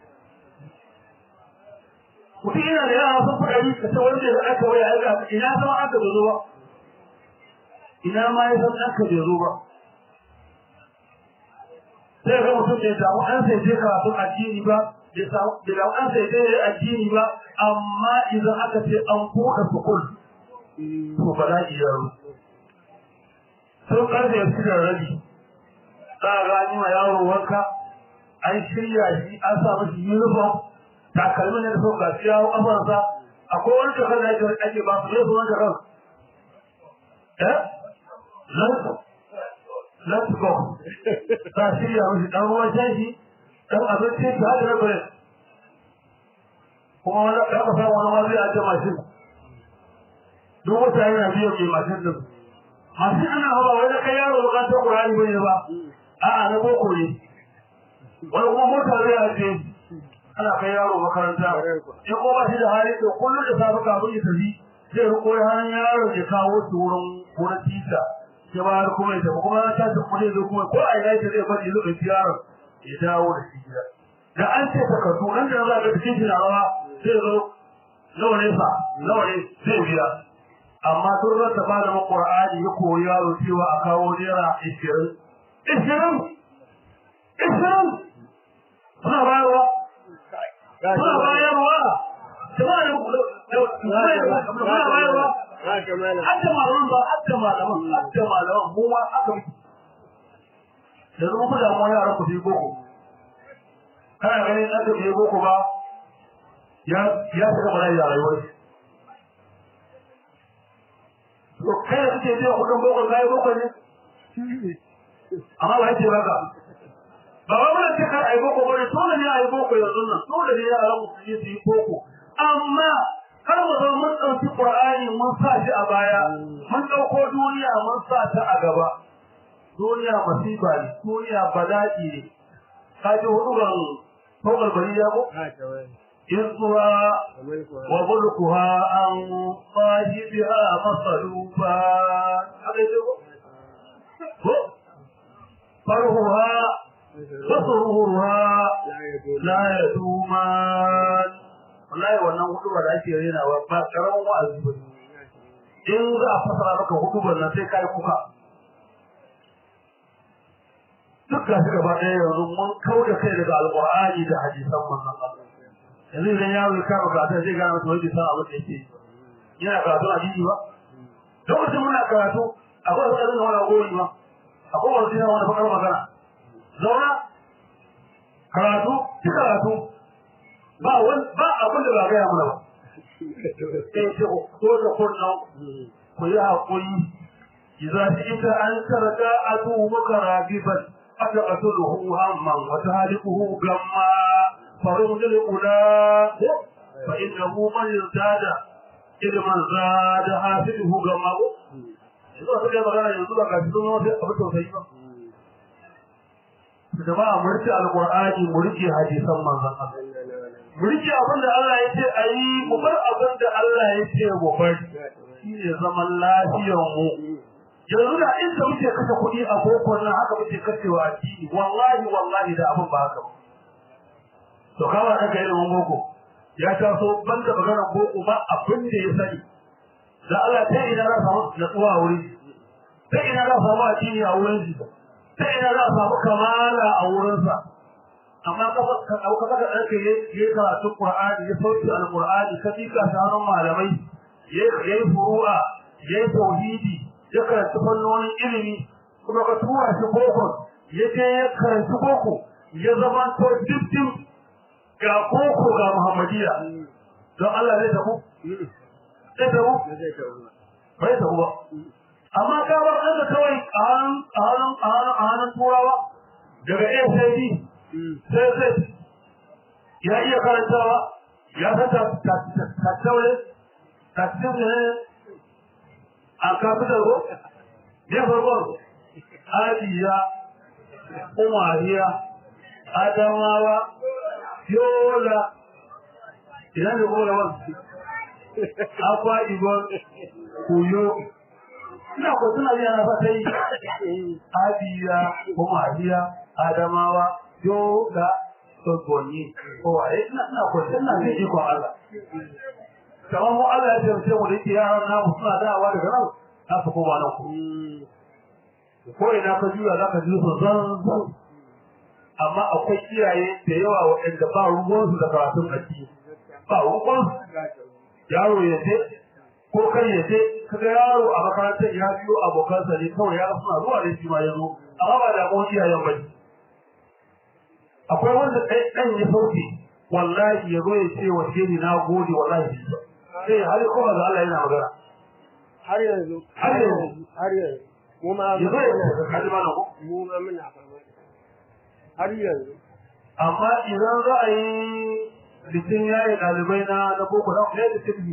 mutum yana da yara sun faɗa ni ka ce wanda ya aka waya aka ina sama aka bai zo ba ina ma ya san aka bai zo ba sai ga mutum bai samu an sai je karatun addini ba bai samu bai samu an sai je addini ba amma idan aka ce an buɗe sukul to ba za iya ru sun karfe su da rabi za a gani ma yaro wanka an shirya shi an sa mashi uniform takalmin ne da sau ga shi yawo kafarsa akwai wani jakar da ake ake ba su ne su wani jakar eh let's go ta shirya mashi dan ruwan shashi dan abinci shi hada rabarin kuma wani ɗan ƙasa wani ma zai ajiye mashin duk mutane na biyan mai mashin din mashin ana hawa wai na kai yaro bukatar ƙurani ba ne ba a'a na boko ne wani kuma mota zai ajiye ana kai yaro makaranta in ko ba shi da hali to kullum da safe kafin ya tafi zai riko hannun yaro ya kawo shi wurin wurin tita sai ba har kuma ya tafi kuma ya tashi kuma zai zo kuma ko a ina yake zai bari zai ɗauki yaron ya dawo da shi gida da an ce takardu nan da za ka cikin shi na rawa zai zo nawa ne sa nawa ne zai biya amma tun ran da ba da Qur'ani ya koyi yaro cewa a kawo naira ishirin ishirin ishirin suna bayarwa suna bayarwa suna bayarwa hadda malaman ba hadda malaman hadda malaman mu ma aka bi da zama ku damuwa yaran ku fi boko kana ganin aka fi boko ba ya ya saka mana ya rayuwar to kai da kake biya kudin boko kai boko ne amma ba yake baka ba ba mun ce kar ai boko bane dole ne ai boko yanzu nan dole ne yaran mu su yi su yi boko amma kar mu zo mun dauki qur'ani mun sa shi a baya mun dauko duniya mun sa ta a gaba duniya masifa ne duniya bala'i ne ka ji hudu ban fokar bari ya ko izwa wa bulkuha an sahibiha masaluba haka ce ko ko farhuha fasuruha la yaduman wallahi wannan hudubar da ake renawa ba karamin wa'azi ba in za a fasara maka hudubar nan sai kai kuka duk ga shi gaba ɗaya yanzu mun kau da kai daga alƙur'ani da hadisan manzon Allah yanzu idan yaro ya kama karatu zai gane masa wani san abin da yake yana karatu a jiji ba lokacin muna karatu akwai wani abin da wani goyi ba akwai wani sina wani fakar magana zauna karatu ki karatu ba wani ba abin da ba gaya mana ba sai ce ko da kunnan ku yi haƙuri إذا شئت أن ترجع عدوك راغبا أتقتله هما وتهلكه غما فرغد الأولى فإنه من ازداد علما زاد حاسده غما yanzu a suka magana yanzu ba ga cikin wani abu tausayi ba jama'a mu rike alqur'ani mu rike hadisan manzon Allah mu rike abin da Allah ya ce ayi mu bar abin da Allah ya ce mu bar shine zaman lafiyar mu yanzu da inda muke kashe kuɗi a boko nan haka muke kashewa a addini wallahi wallahi da abin ba haka ba to kama da kai ilimin boko ya taso banda magana boko ba abin da ya sani da Allah ta ina za samu natsuwa a wurin ta ina za samu addini a wurin shi ta ina za samu kamala a wurinsa amma ka ka dauka ka da kai yayi karatu Qur'ani ya sauki al-Qur'ani ka fika ta hannun malamai yayi furu'a yayi tauhidi ya karanta fannonin ilimi kuma ka tura shi boko ya je ya karanta boko ya zama to dukkan ga boko ga Muhammadiyya don Allah zai tabu zai tabu bai tabu ba amma ka bar kanka kawai a hannun a hannun a hannun a hannun turawa daga ASAD sai sai ya iya karantawa ya san tattaure tattaure a kafitar ko ne farkon adiya umariya adamawa yola idan da kowa wani akwa ibon kuyo ina ko suna biya na fata yi adiya umariya adamawa yola sogbonni kowaye ina ko suna zai ikon Allah kamar mu Allah ya taimake mu da yaran namu suna dawowa daga nan za su koma nan ku ko ina ka juya za ka ji su zan zan amma akwai iyaye da yawa waɗanda ba ruwansu da karatun addini ba ruwansu yaro ya je ko kai ya je kaga yaro a makarantar ya biyo abokansa ne kawai yaro suna zuwa da shi ma ya zo amma ba da mu iyayen ba akwai wanda ɗan ya sauke wallahi ya zo ya ce wa ni na gode wallahi sai har kuma da Allah yana magana har yanzu har yanzu har yanzu mu ma ya zo ya ce kaji mana ko mu ma muna fama har yanzu amma idan za a yi bikin yaye ɗalibai na na boko na ne da tilbi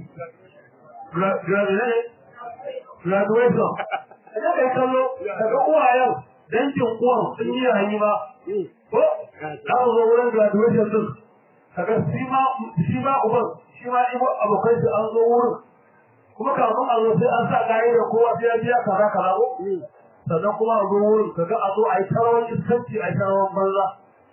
graduation graduation idan kai kallo daga uwayen dangin uwan sun yi yayi ba ko za mu zo wurin graduation din kaga shi ma shi ma uban shi ma ibo abokai su an zo wurin kuma kafin a zo sai an sa gaye da kowa sai ya biya kaza kaza ko sannan kuma a zo wurin kaga a zo a yi tarawan iskanci a yi tarawan banza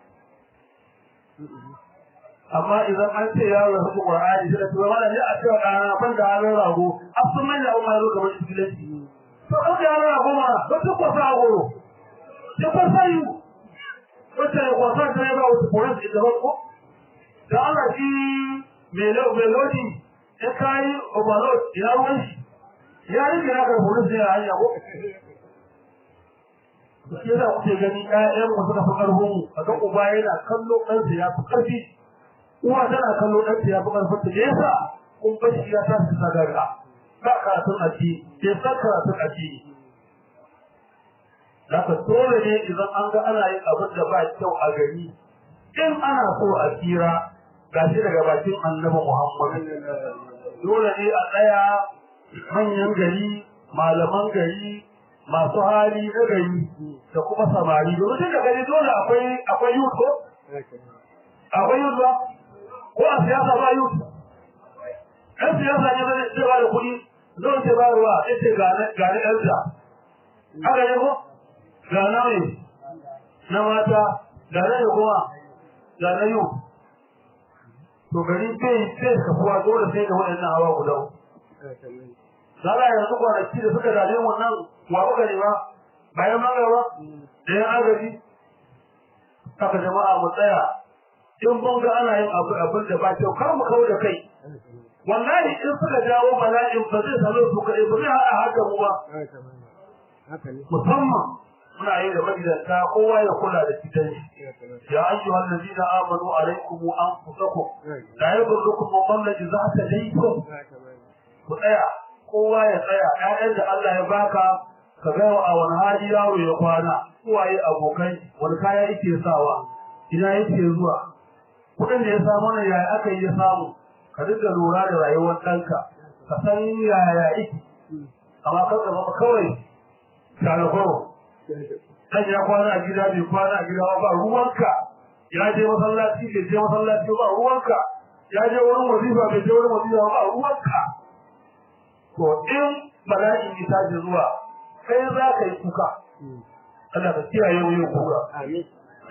amma idan an ce yaro ya fi Qur'ani sai da tuwa mana ne a cewa ɗana ban da halin rago a sun mai da umar zuwa kamar iskilanci to an da halin rago ma ba su kwasa a goro ya kwasa yi wacce ya kwasa ta ya ba wata koran su ita ko da Allah shi melodi ya kayi overload ya ruwan shi ya yi gina ga horon sai ya hanya ko shi yasa kuke gani ƴaƴan mu suka fi ƙarfin mu kaga uba yana kallo ɗansa ya fi ƙarfi uwa tana kallo ɗansa ya fi ƙarfin ta yasa kun bar shi ya tashi sagaga ba karatun addini bai san karatun addini Zaka dole ne idan an ga ana yin abin da ba kyau a gari in ana so a tsira gashi daga bakin annabi Muhammad dole ne a tsaya manyan gari malaman gari masu hali na gari da kuma samari domin duka gari dole akwai akwai youth ko akwai youth ba ko a siyasa ba youth ɗan siyasa ne zai ce ba da kuɗi zai ce ba ruwa ya ce ga na ɗan da haka ne ko ga na mai na mata ga na kuma ga na youth to gari sai sai kafuwa dole sai da waɗannan hawa guda Zala yanzu kwanaki da suka dame wannan wa kuka ne ba bayan magana da yan agaji haka jama'a mu tsaya in mun ga ana yin abu abin da ba kyau kar mu kawo da kai wallahi in suka jawo bala'in ba zai salo su kaɗai ba zai haɗa haka mu ba musamman muna yi da magidanta kowa ya kula da cikin shi ya ayyuhal ladina amanu alaikum anfusakum la yadurrukum man dhalla idza tadaytum ku tsaya kowa ya tsaya ƴaƴan da Allah ya baka ka ga a wani hali yaro ya kwana uwaye abokai wani kaya yake sawa ina yake zuwa kuɗin da ya samu ne yaya aka yi ya samu ka dinga lura da rayuwar ɗanka ka san yaya yake amma kan ka zama kawai talakoro dan ya kwana a gida bai kwana a gida ba ruwanka ya je masallaci bai je masallaci ba ruwanka ya je wurin wazifa bai je wurin wazifa ba ruwanka to in bala'in ya tashi zuwa kai za ka yi kuka Allah ka kiyaye mu yin kuka amin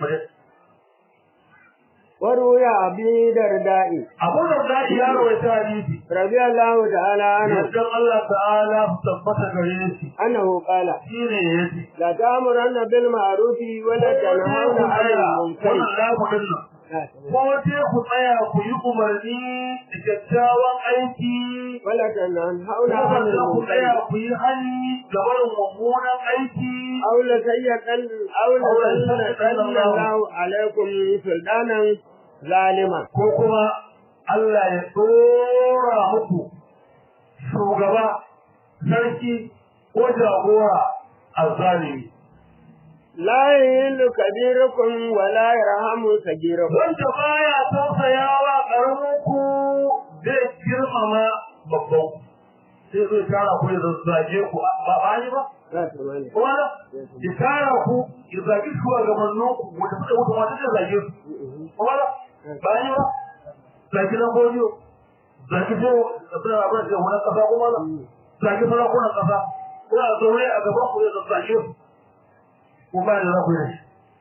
وروي أبي درداء Abu da za'i ya rawaita hadisi رضي الله تعالى عنه yadda Allah ta'ala su tabbata gare shi أنه قال shine yace لا تأمرن بالمعروف ولا تنهون عن المنكر wannan lamu dinnan ko sai ku tsaya ku yi umarni da kyakkyawan aiki ولا تنهون ko عن ku tsaya المنكر ku yi hali ga barin mummunan aiki أو لسيئن أو لسيئن الله عليكم سلطانا ظالما ko kuma Allah ya dora muku shugaba sarki ko jagora azzalimi لا يهل كبيركم ولا يرحم صغيركم wanda baya tausayawa karamin ku zai girmama babban ku. sai zai tara ku ya zazzage ku ba ba ni ba لا تمانع kuma na ya tara ku ya zage ku a gabanin ku wanda suka mutu wanda zai zage su kuma na ba ni ba zage na godiyo zage ce abin abin da wani kasa kuma na zage sarakunan kasa kuna zaune a gaban ku ya zazzage su kuma da za ku yi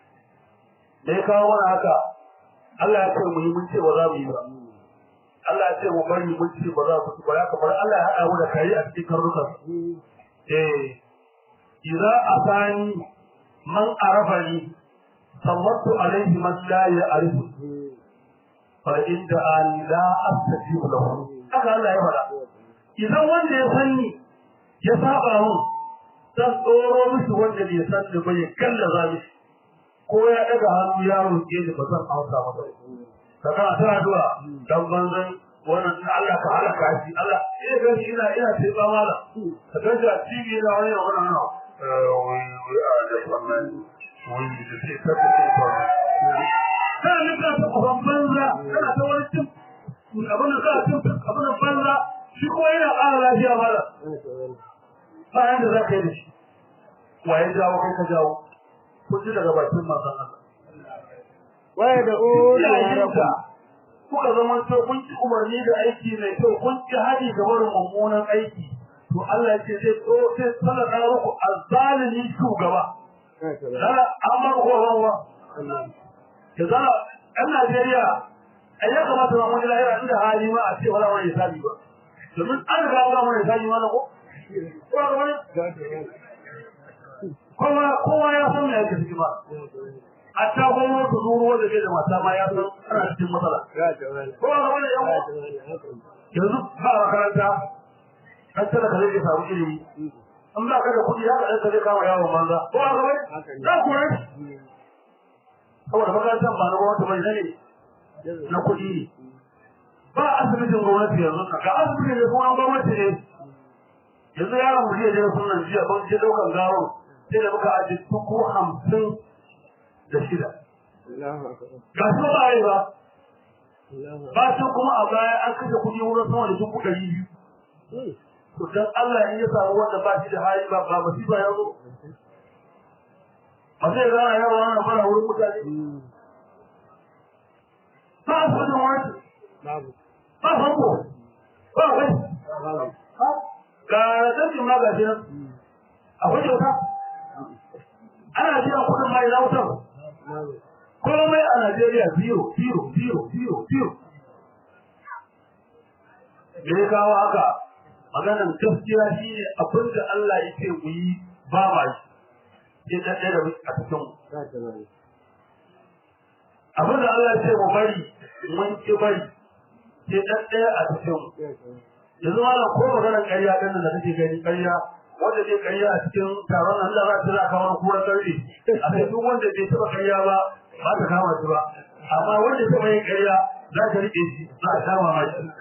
da ya kawo mana haka Allah ya ce mu yi mun ce ba za mu yi ba Allah ya ce mu bari mun ce ba za mu ci ba ya kamar Allah ya haɗa mu da kare a cikin karnukan eh idza asani man arafani sallatu alaihi man la ya'rifu fa inda an la astajibu lahu haka Allah ya faɗa idan wanda ya sanni ya saba mun zan tsoro mishi wanda bai san da bai kallaza mishi ko ya daga hannu ya roƙe ni ba zan amsa masa ka kana ta addu'a dan banzan wannan in Allah ka halaka shi Allah eh ga shi ina ina sai ba mala ka ga shi a TV ina wani yana wannan nan eh wai wai a da wannan wai da sai ka ta ba kana ne ka ta ban banza kana ta wani cin abin da ka cin abin da banza shi ko yana ƙara lafiya mala ba yanda za ka yi da shi waye jawo kai ka jawo kun ji daga bakin manzon Allah ويدعون Iyayenta ربكم kuka zama to kun ci umarni da aiki mai kyau kun ci hadi ga barin mummunan aiki to Allah ya ce zai to sai sallaka muku azzalimi shugaba dana amma ko rawa da zara ɗan Najeriya ai ya kamata ma mun lahira inda hali ma a ce wala wani hisabi ba domin an riga an gama hisabi ma na ko ko ga wani kowa kowa ya san me yake ciki ba a ta gwamnati ta zuru wanda ke da mata ma ya san ana cikin matsala kowa ga wani yan yanzu ba a makaranta an tana ka zai samu ilimi an ba ka da kuɗi ya ka zai kama yawon banza kowa ga wani za ku ne saboda makarantar ba na gwamnati bai ne na kuɗi ne ba asibitin gwamnati yanzu ga asibitin da kuma gwamnati ne yanzu yaron mu jiya jira sunan jiya ban je daukan gawon sai da muka aji dubu hamsin da shida ga su ba yi ba ba su kuma a baya an kashe kuɗi wurin sama da dubu ɗari biyu to dan Allah in ya samu wanda ba shi da hali ba ba masifa ya zo ba sai ga yawa wannan fara wurin mutane ba su da wani ba fanko ba kai ga rasashin ma ga shi nan akwai kyauta ana biyan kuɗin mai na wutar komai a Najeriya zero zero zero zero zero me ya kawo haka maganan gaskiya shi ne abin da Allah ya ce mu yi ba ma shi sai ta ɗaya da a cikin abin da Allah ya ce mu bari mun ki bari sai ta ɗaya a cikin yanzu ma ko maganar ƙarya ɗin da kake gani ƙarya wanda zai ƙarya a cikin taron nan da za ta za kawo kura ƙarfi a sai duk wanda bai taɓa ƙarya ba ba ta kama shi ba amma wanda taɓa yin ƙarya za ta riƙe shi za a kama ma shi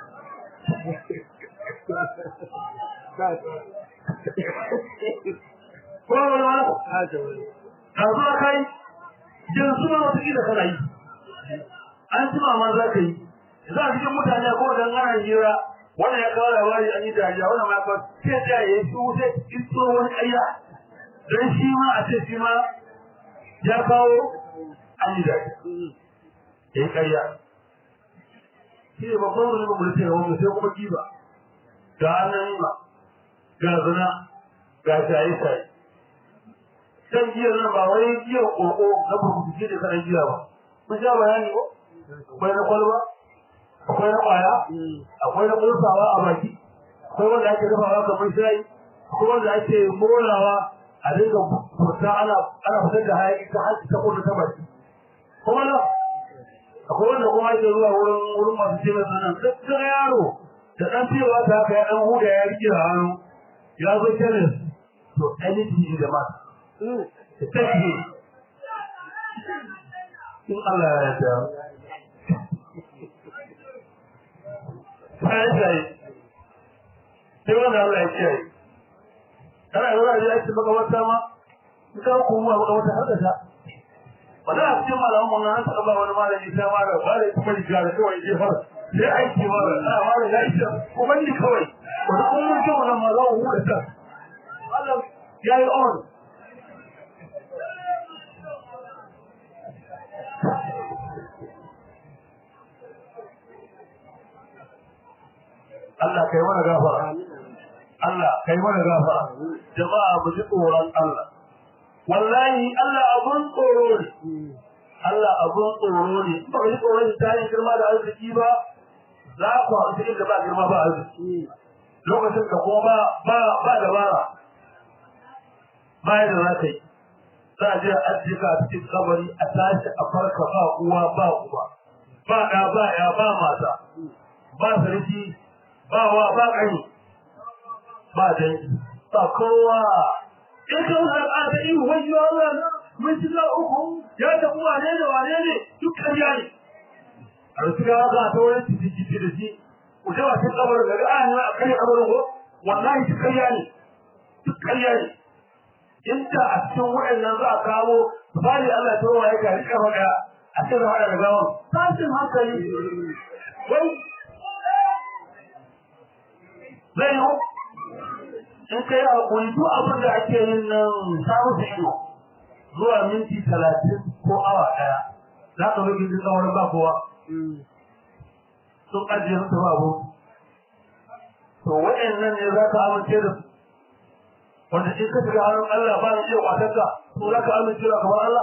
ko wani wani ka zo kai yanzu ma wata kila kana yi an jima ma za ka yi za a cikin mutane ko dan ana hira wannan ya kawo labari an yi dariya wannan ma kawo sai ta yi su sai in so wani ƙarya don shi ma a ce shi ma ya kawo an yi dace ya yi ƙarya shi ne babban wani mamurci da wani sai kuma kiba ga annan ma ga zina ga shaye-shaye shan giyar nan ba wai giyar ƙoƙo na burkutu da kanan giya ba mun sha bayani ko akwai na kwalba akwai na ƙwaya akwai na ƙosawa a baki akwai wanda ake dafawa kamar shayi akwai wanda ake morawa a dinga fita ana ana fitar da hayaki ta hanci ta kudu ta baki kuma na akwai wanda kuma ake zuwa wurin wurin masu ce mai sanan duk yaro da ɗan fiyewa ta haka ya ɗan huda ya rike da hannu ya zo kenan to anything in the matter take in Allah ya yarda sai sai sai wanda Allah ya kiyaye kana yana da yake maka wata ma in ka kuma maka wata har da ta wanda a cikin malaman mun nan ta ba wani malami sai ma da ba da kuma riga da kawai je fara sai aiki ma da ana ma da gashi kuma ni kawai wanda kun mun ce wannan ma za mu huda ta Allah ya yi on Allah kai mana gafara Allah kai mana gafara jama'a mu ji tsoron Allah wallahi Allah abun tsoro ne Allah abun tsoro ne ba ji tsoron ta yin girma da arziki ba za ku haɗu inda ba girma ba arziki lokacin da kuma ba ba ba dabara ba yadda za ka yi za a je a ajiye ka a cikin kabari a tashi a farka ba uwa ba uba ba ɗa ba ya ba mata ba sarki ba wa ba ƙani ba dangi ba kowa in ka wuce a ta yi wajen Allah na mun shiga uku ya tafi wane ne wane ne duk ƙarya ne a rufe ga za a ta wani cikin jiki da shi ku jawa cikin kabarin da a ne a kai kabarin ko wallahi duk ƙarya ne duk ƙarya ne inda a cikin waɗannan za a kawo misali Allah ta waye ka rika faɗa a cikin haɗa da gawan tashin hankali wai zai yi in kai a kuri duk abin da ake yin nan samu su ido zuwa minti talatin ko awa ɗaya za ka zo gindin tsawon ba kowa sun ajiye su ba abu to waɗannan ne za ka amince da su wanda in ka shiga hannun Allah ba ni iya kwatar ka to za ka amince da kamar Allah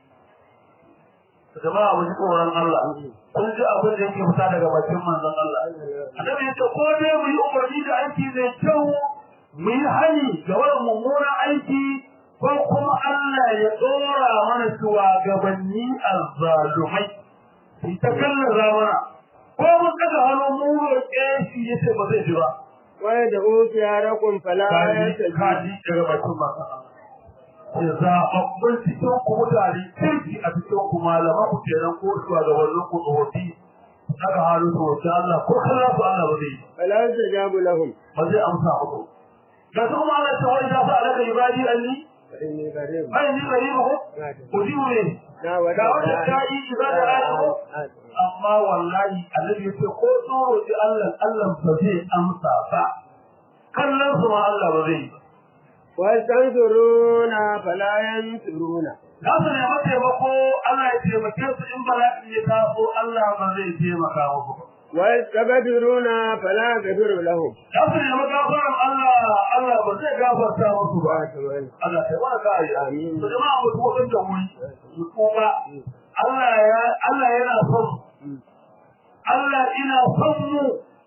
jama'a mu ji tsoron Allah kun ji abin da yake fita daga bakin manzon Allah annabi ya ce ko dai mu yi umarni da aiki mai kyau mu yi hani ga wani mummunan aiki ko kuma Allah ya tsora mana shugabanni azzalumai shi ta kallaza mana ko mun kaga hannu mu roƙe shi yace ba zai ji ba wai da ukiyarakum fala kaji kaji daga bakin manzon Allah ya zaɓaɓɓun cikin ku mutane kirki a cikin ku malaman ku kenan ko shuwa da wannan ku tsofaffi daga halin su wace Allah ko kalla su Allah ba zai fala tajabu lahum ba zai amsa muku da su kuma Allah ta wani da sa alaka ibadi anni inni qarib ai ni gari ko ku ji ne na ga wanda ta yi ibada ayi amma wallahi annabi ya ce ko tsoro ji Allah Allah ba zai amsa ba kallon su ma Allah ba zai yi wastansuruna fala yansuruna za su nemi taimako Allah ya taimake su in bala'i ya taso Allah ba zai taimaka musu ba. wastabdiruna fala yaghfiru lahum Za su nemi gafaran Allah Allah ba zai gafarta musu ba. Allah ta wani kare Amin. Su jama'a mutu wajen da wuri su kuma Allah ya Allah yana son mu. Allah ina son mu.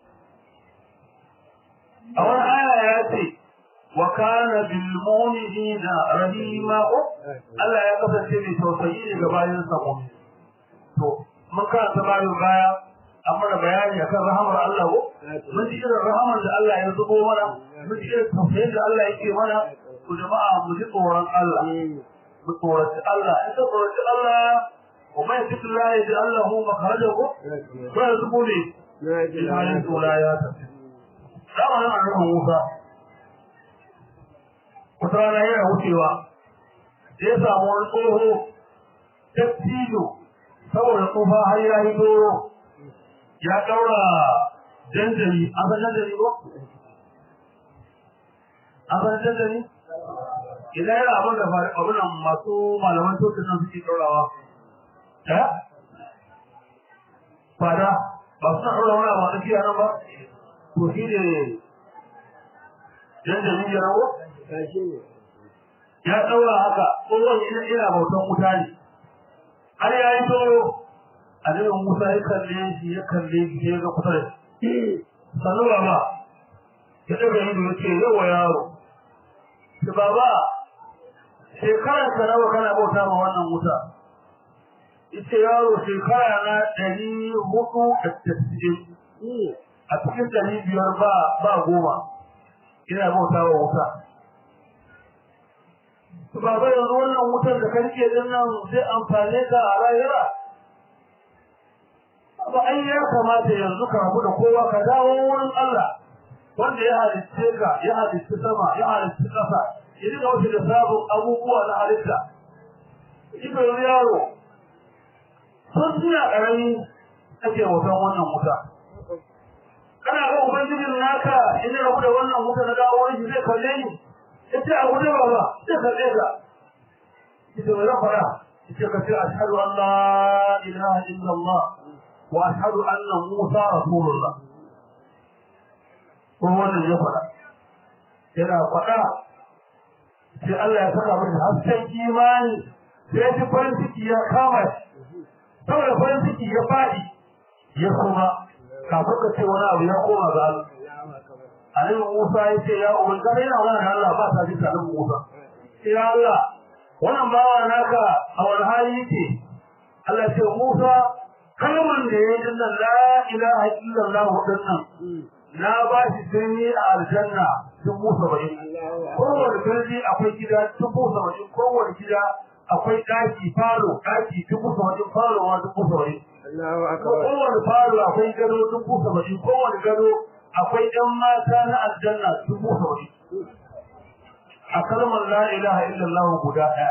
A wani aya ya ce wa kana bil mu'minina rahima Allah ya kasance mai tausayi ne ga bayan sa mu'min to mun karanta bayan baya an mana bayani akan rahamar Allah ko mun ji irin rahamar da Allah ya zubo mana mun ji irin tausayin da Allah yake mana to jama'a mu ji tsoron Allah mu tsoraci Allah in ka tsoraci Allah wa mai cikin Allah ya ji Allah hu makarajahu ko ya zubo ne ilayen tsola ya tafi zamanin annabi Musa wata rana yana wucewa da ya samu wani tsoho dattijo saboda tsufa har ya yi doro ya ɗaura janjani an san janjani ko? an san janjani? idan yana abin da abin nan masu malaman tocin nan suke ɗaurawa eh fada ba suna ɗaura wani abu a tsakiya nan ba to shi ne yadda ni ya rawo ya ɗaura haka tsohon ina ina bautan wuta ne har ya yi to annabi Musa ya kalle shi ya kalle shi ya ga kusa da shi sannu baba ya daga ido ya ce yawa yaro ki baba shekarar ka nawa kana bauta ma wannan wuta ita yaro shekara na ɗari hudu da tasa'in a cikin ɗari biyar ba ba goma ina bauta wa wuta baba yanzu wannan wutar da ka rike din nan zai amfane ka a rayuwa ba ai ya kamata yanzu ka rabu da kowa ka dawo wurin Allah wanda ya halicce ka ya halicci sama ya halicci ƙasa ya dinga wuce da sabon abubuwa na halitta ita yanzu yaro sun suna ƙarami ake wutan wannan wuta kana ga ubangijin naka in ya rabu da wannan wuta na dawo wurin shi zai kalle ni ita a guje ba ba sai kalle ka ita mai rafara ita ka ce ashhadu an la ilaha illallah واشهد ان موسى رسول الله ko wannan ya fada yana fada sai Allah ya saka masa hasken imani sai ji farin ciki ya kama shi saboda farin ciki ya fadi ya kuma kafin ka ce wani abu ya koma ga Allah Annabi Musa ya ce ya ubangare yana wani da Allah ba ta ji ta Annabi Musa ya Allah wannan bawa naka a wani hali yake Allah ce Musa kalman da ya yi dinnan la ilaha illallah dinnan na ba shi sani a aljanna dubu saba'in kowane birni akwai gida dubu saba'in kowane gida akwai ɗaki falo ɗaki dubu saba'in falo ma dubu saba'in kowane falo akwai gado dubu saba'in kowane gado akwai ɗan mata na aljanna dubu saba'in a kalmar la ilaha illallah guda ɗaya.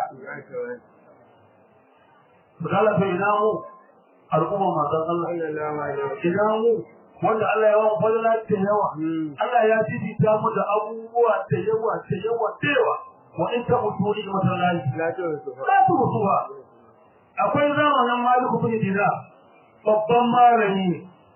Misali bai namu al'umma manzon Allah ina mu wanda Allah ya wa fadala ta yawa Allah ya fifita mu da abubuwa ta yawa ta yawa ta yawa wa in ta mutu ni masallaci la ta mutuwa akwai zamanin maliku bin dina babban malami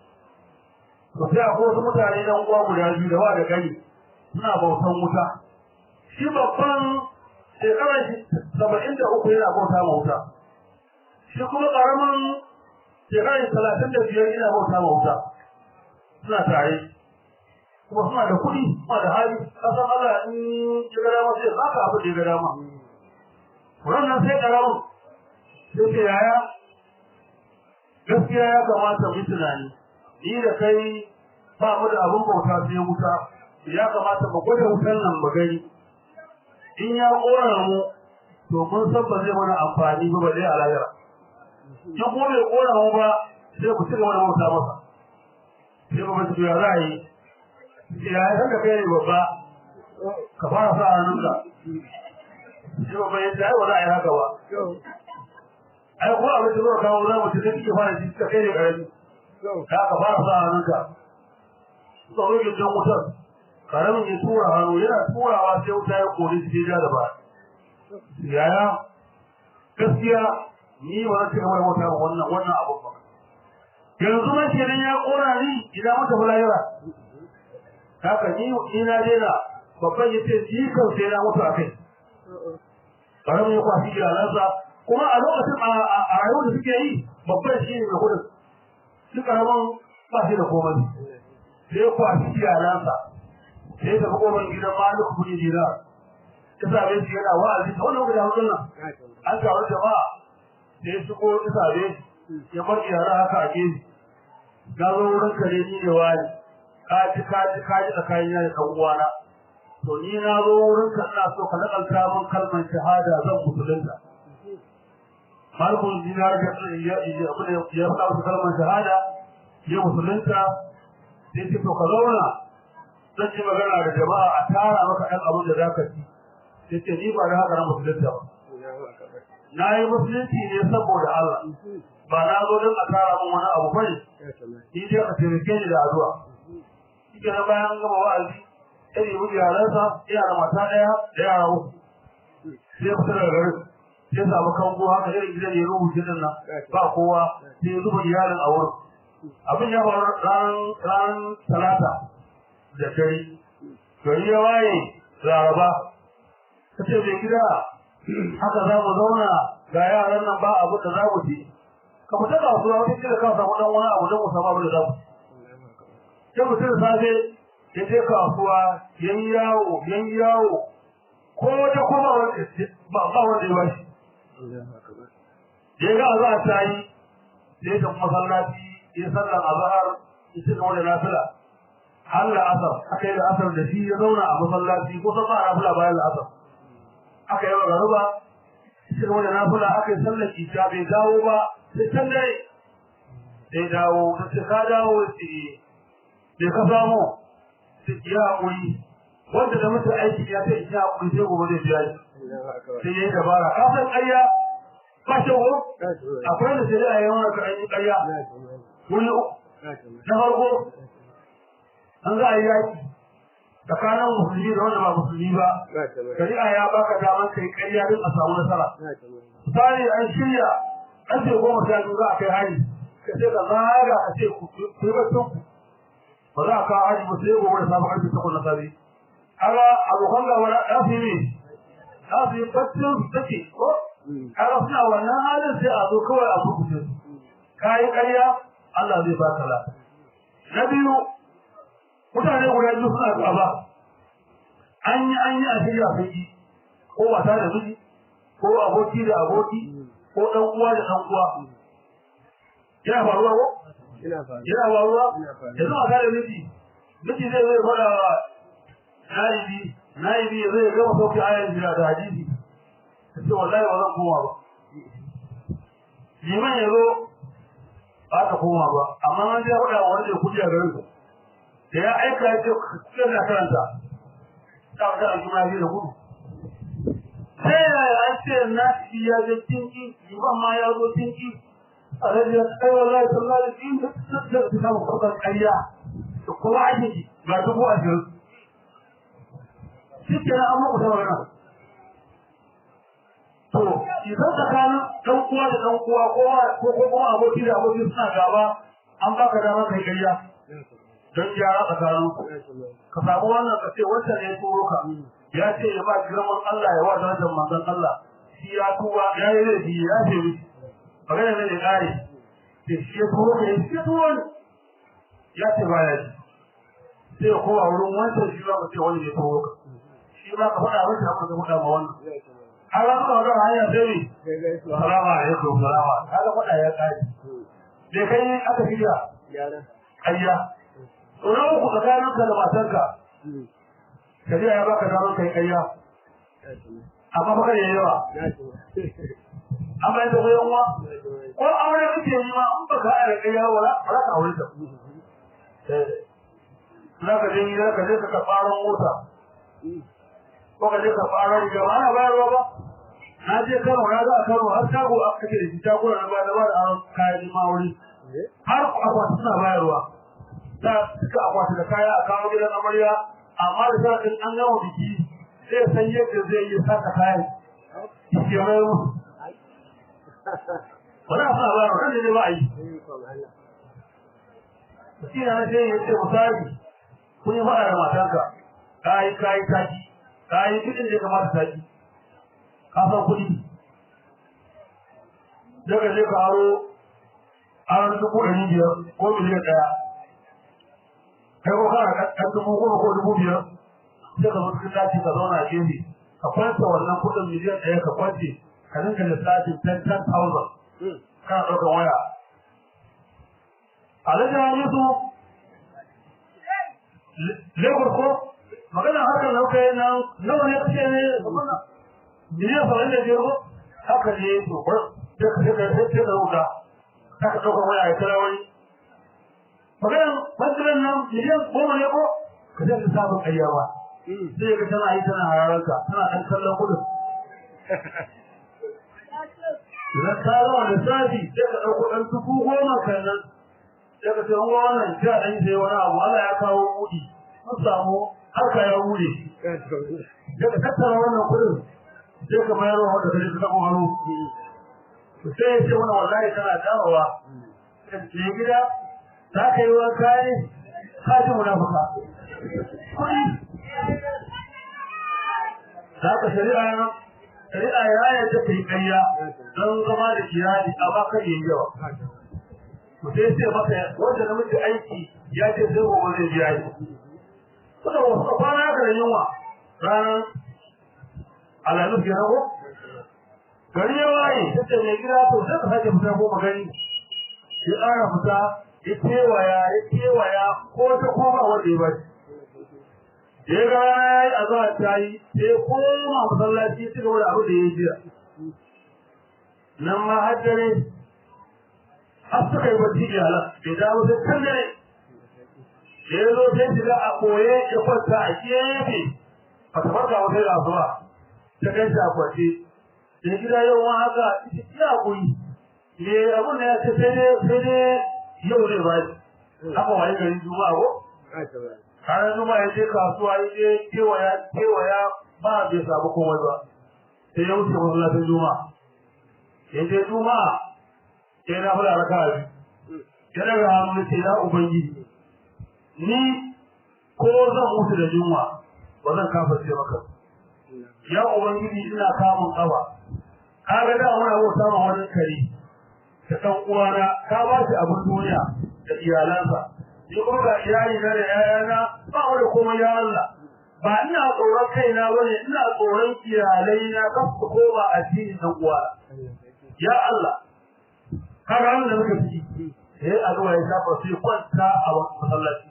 to sai akwai wasu mutane dan uwa guda biyu da wa da gani suna bautan wuta shi babban shekarar saba'in da uku yana bauta ma wuta shi kuma karamin shekarar talatin da biyar ina bauta ma wuta suna tare kuma suna da kuɗi suna da hali kasan Allah in ya ga dama sai baka abin da ya ga dama wannan sai karamin sai ce yaya gaskiya ya kamata mu tunani ni da kai ba mu da abin bauta sai wuta ya kamata mu gwada wutan nan mu gani in ya kora mu to mun san ba zai mana amfani ba ba dai a lahira in kuma bai kora mu ba sai ku ci gaba da bauta masa sai ba mutu ya za a yi ya yi haka kai ne babba ka fara sa hannunka sai babba ya ce ai ba za a yi haka ba ai ko abin da zuwa kawo za mu ci kake fara ji ka kai ne karami da ka fara sa hannunka suka rage jan wutar karamin ya tura hannu yana turawa sai wuta ya kori shi ja da ba yaya gaskiya ni ba zan ci gaba da mota ba wannan wannan abu ba yanzu ma kenan ya kora ni idan mata bulayira haka ni ni na daina babban yace ji kan sai na mutu akai karamin ya kwashi iyalansa kuma a lokacin a rayuwar da suke yi babban shi ne mai kudin shi karamin ba shi da komai sai ya kwashi iyalansa sai ya tafi kofar gidan malik kudi jira ta same shi yana wa'azi ta wannan guda hudun nan an taru jama'a sai ya shigo ta same shi ya bar yara haka a gefe na zo wurin ka ne ni ne wani ka ji ka ji ka ji tsakanin ya da ɗan uwana to ni na zo wurin ka ina so ka nakalta min kalmar shahada zan musulunta malikun dinar da ya ya faɗa wasu kalmar shahada ya musulunta sai ce to ka zauna zan yi magana da jama'a a tara maka ɗan abin da za ka ci sai ce ni ba da haka na musulunta ba na yi musulunci ne saboda Allah ba na zo don a tara min wani abu bane ni dai ka taimake ni da addu'a shi ke bayan gama wa'azi ya nemi iyalansa yana da mata ɗaya da yara uku sai fita daga garin sai samu kango haka irin gidan ya rubuce din nan ba kowa sai ya zuba iyalin a wurin abin ya faru ran ran talata da dare gari ya waye laraba ta ce mai gida haka za mu zauna ga yaran nan ba abu da za mu ci ka fita kasuwa wani kila ka samu dan wani abu don mu samu abu da za mu sai mutum safe ya je kasuwa yan yawo yan yawo ko da kuma ba ba wanda ya bashi ya ga za ta yi sai da masallaci ya sallar azhar ya ci gaba da nafila har da asar aka yi da asar da shi ya zauna a masallaci ko san ba nafila bayan da asar aka yi wa garuba ya ci gaba da nafila aka yi sallar isha bai dawo ba sai can dare sai dawo ta ce ka dawo ce bai ka samu sai ya haƙuri wanda da mutu aiki ya ce ya haƙuri sai gobe zai biya shi sai ya yi dabara ka san ƙarya ba shi ko akwai da sai a yi wani ƙarya wuri uku na farko an za a yi yaƙi tsakanin musulmi da wanda ba musulmi ba shari'a ya baka damar kai ƙarya din a samu nasara misali an shirya an ce goma sha biyu za a kai hari ka ce ka zaga ka ce ku yi bacin ku ba za a kawo hari ba sai gobe da safe ƙarfe takwas na safe kaga abokan gaba na ɗafi ne za su yi baccin su take ko kaga suna wannan halin sai a zo kawai a burkuce su kayi ƙarya Allah zai baka la na biyu mutane guda biyu suna gaba an yi an yi a shirya kai ko mata da miji ko aboki da aboki ko ɗan uwa da ɗan uwa yana faruwa ko yana faruwa yanzu mata da miji miji zai zai faɗa wa naibi naibi zai gama sauke ayan jira da hadisi ta ce wallahi ba zan koma ba liman ya zo ba ta koma ba amma an zai faɗa wa wanda ya kuɗi a garin su da ya aika ya ce kuɗin na karanta ta wata a juna biyu da gudu sai yaya an ce na shi ya ga tinki liman ma ya zo tinki a rajin kai wallahi sallallahu alaihi wasallam da ta samu kuɗin ƙarya da kuma ake ga dubu ashirin shi ke an muku ta magana to idan tsakanin ɗan uwa da ɗan uwa ko ko kuma aboki da aboki suna gaba an baka dama kai ƙarya don gyara tsakanin ku ka samu wannan ka ce wanda ne turo ka ya ce ya ba girman Allah ya wa darajar manzon Allah shi ya tuba ya yi laifi ya ce miki magana ne da ƙare sai shi ya turo ka ya shi ya turo ne ya ce ba ya ji sai ya kowa wurin wancan shi ba ka ce wani ne turo ka shi ba ka faɗa masa ka faɗa ma wannan har an ka ga hanya sai ne salamu alaikum salama kaga faɗa ya kare bai kai aka shirya ƙarya tsoron uku tsakanin ka da matarka shari'a ya baka damar kai ƙarya amma baka da yawa amma yadda ko yanwa ko aure kake yi ma in baka aure ƙarya wala ba za ka aure ta za ka je gida ka je ka karɓaron mota ko ka je ka fara riga ba ana bayarwa ba na je Kano na ga a Kano har shago aka kake da shi shago na ba da ba da aron kayan mawuri har akwati suna bayarwa da suka akwati da kaya a kawo gidan amarya amma da sharadin an gama biki zai san yadda zai yi saka kayan shi ya mai musu wani a suna bayarwa kan ne ba a yi shi na ce ya ce misali kun yi faɗa da matanka kayi kayi taki ka yi kuɗin da ya kamata ta yi ka san kuɗi daga je ka haro aron dubu ɗari biyar ko miliyan ɗaya kai ko kana ɗan dubu goma ko dubu biyar sai ka zo cikin daji ka zauna a gefe ka kwanta wannan kuɗin miliyan ɗaya ka kwance ka dinga lissafin ten ten thousand kana ɗaukar waya alhaji hamisu Lagos ko magana harkar da kuka yi nan nawa ne kace ne miliyan saba'in da biyar ko haka ne to bar sai ka sai ka sai ka rubuta ka ka ɗaukar waya ya kira wani maganan fasirin nan miliyan goma ne ko ka zai ka sabon ƙarya ba sai ka tana yi tana hararka tana ɗan kallon gudun idan ka zama lissafi sai ka ɗauko ɗan dubu goma kan nan sai ka ce wannan ja ɗan sai wani abu Allah ya kawo buɗi mun samu harka ya bude daga tattara wannan kudin sai ka mayar wa wanda kaje ka tabo hannu sai ya ce mana wallahi tana dawowa sai gida za ka yi wanka ne ka ji munafuka kuɗi za ka shari'a shari'a ya yadda ta yi ƙarya don zama da iyali a baka yin yawa to sai sai maka wanda namiji aiki ya ce sai gobe zai biya shi suka wasu kwana da yunwa ranar alalu ke rago gari ya waye ta ce mai gida to sai ka sake fita ko magani ya ƙara fita ya kewaya ya kewaya ko ta koma wanda ya bashi ya ga ya yi azahar ta yi sai koma masallaci ya ci gaba da abu da ya yi jiya nan ma har dare har suka yi bacci iyalan bai dawo sai kan dare da ya zo sai shiga a koye ya kwanta a gefe a ta farka wata rasuwa ta kai shi a kwace da gida yau ma haka ya kuri me abun da ya ce sai dai sai dai yau zai ba shi haka waye garin juma'a ko ranar juma'a ya je kasuwa ya je kewaya kewaya ba bai samu komai ba sai ya wuce masallacin juma'a ya je juma'a sai na fara raka biyu ya daga hannu ya ce ya ubangiji ni ko zan mutu da yunwa ba zan kafa ce maka ya ubangiji ina kamun kafa kaga da wani abu samun wani kare da ɗan uwana ka ba shi abin duniya da iyalansa ni kuma ga iyali na da ƴaƴana ba wani komai ya Allah ba ina tsoron kaina bane ina tsoron iyalai na kan su koma addinin ɗan uwana ya Allah kaga wannan da muka fi eh addu'a ya shafa sai kwanta a masallaci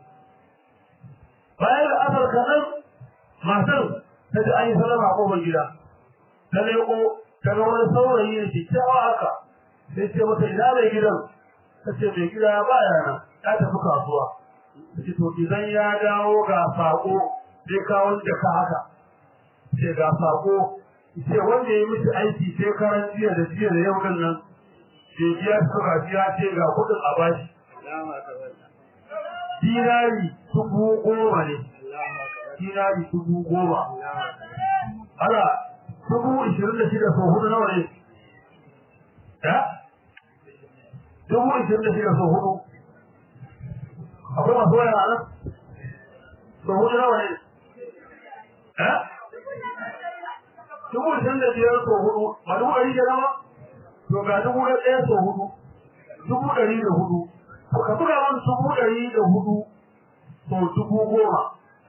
bayan da asar kanan matar ta ji an yi salama a kofar gida ta leko ta ga wani saurayi ne kyakkyawa haka sai ce mata ina mai gidan ta ce mai gida ba yana ya tafi kasuwa ta ce to idan ya dawo ga sako zai kawo da ka haka ce ga sako ce wanda ya yi miki aiki sai karan jiya da jiya da yau nan bai biya suka biya ce ga kuɗin a bashi dinari dubu goma ne dinari dubu goma ala dubu ishirin da shida sau hudu nawa ne ya dubu ishirin da shida sau hudu akwai masu waya a nan sau hudu nawa ne ya dubu ishirin da biyar sau hudu ba dubu ɗari da nama to ga dubu da ɗaya sau hudu dubu ɗari da hudu ka buga wani dubu ɗari da hudu sau dubu goma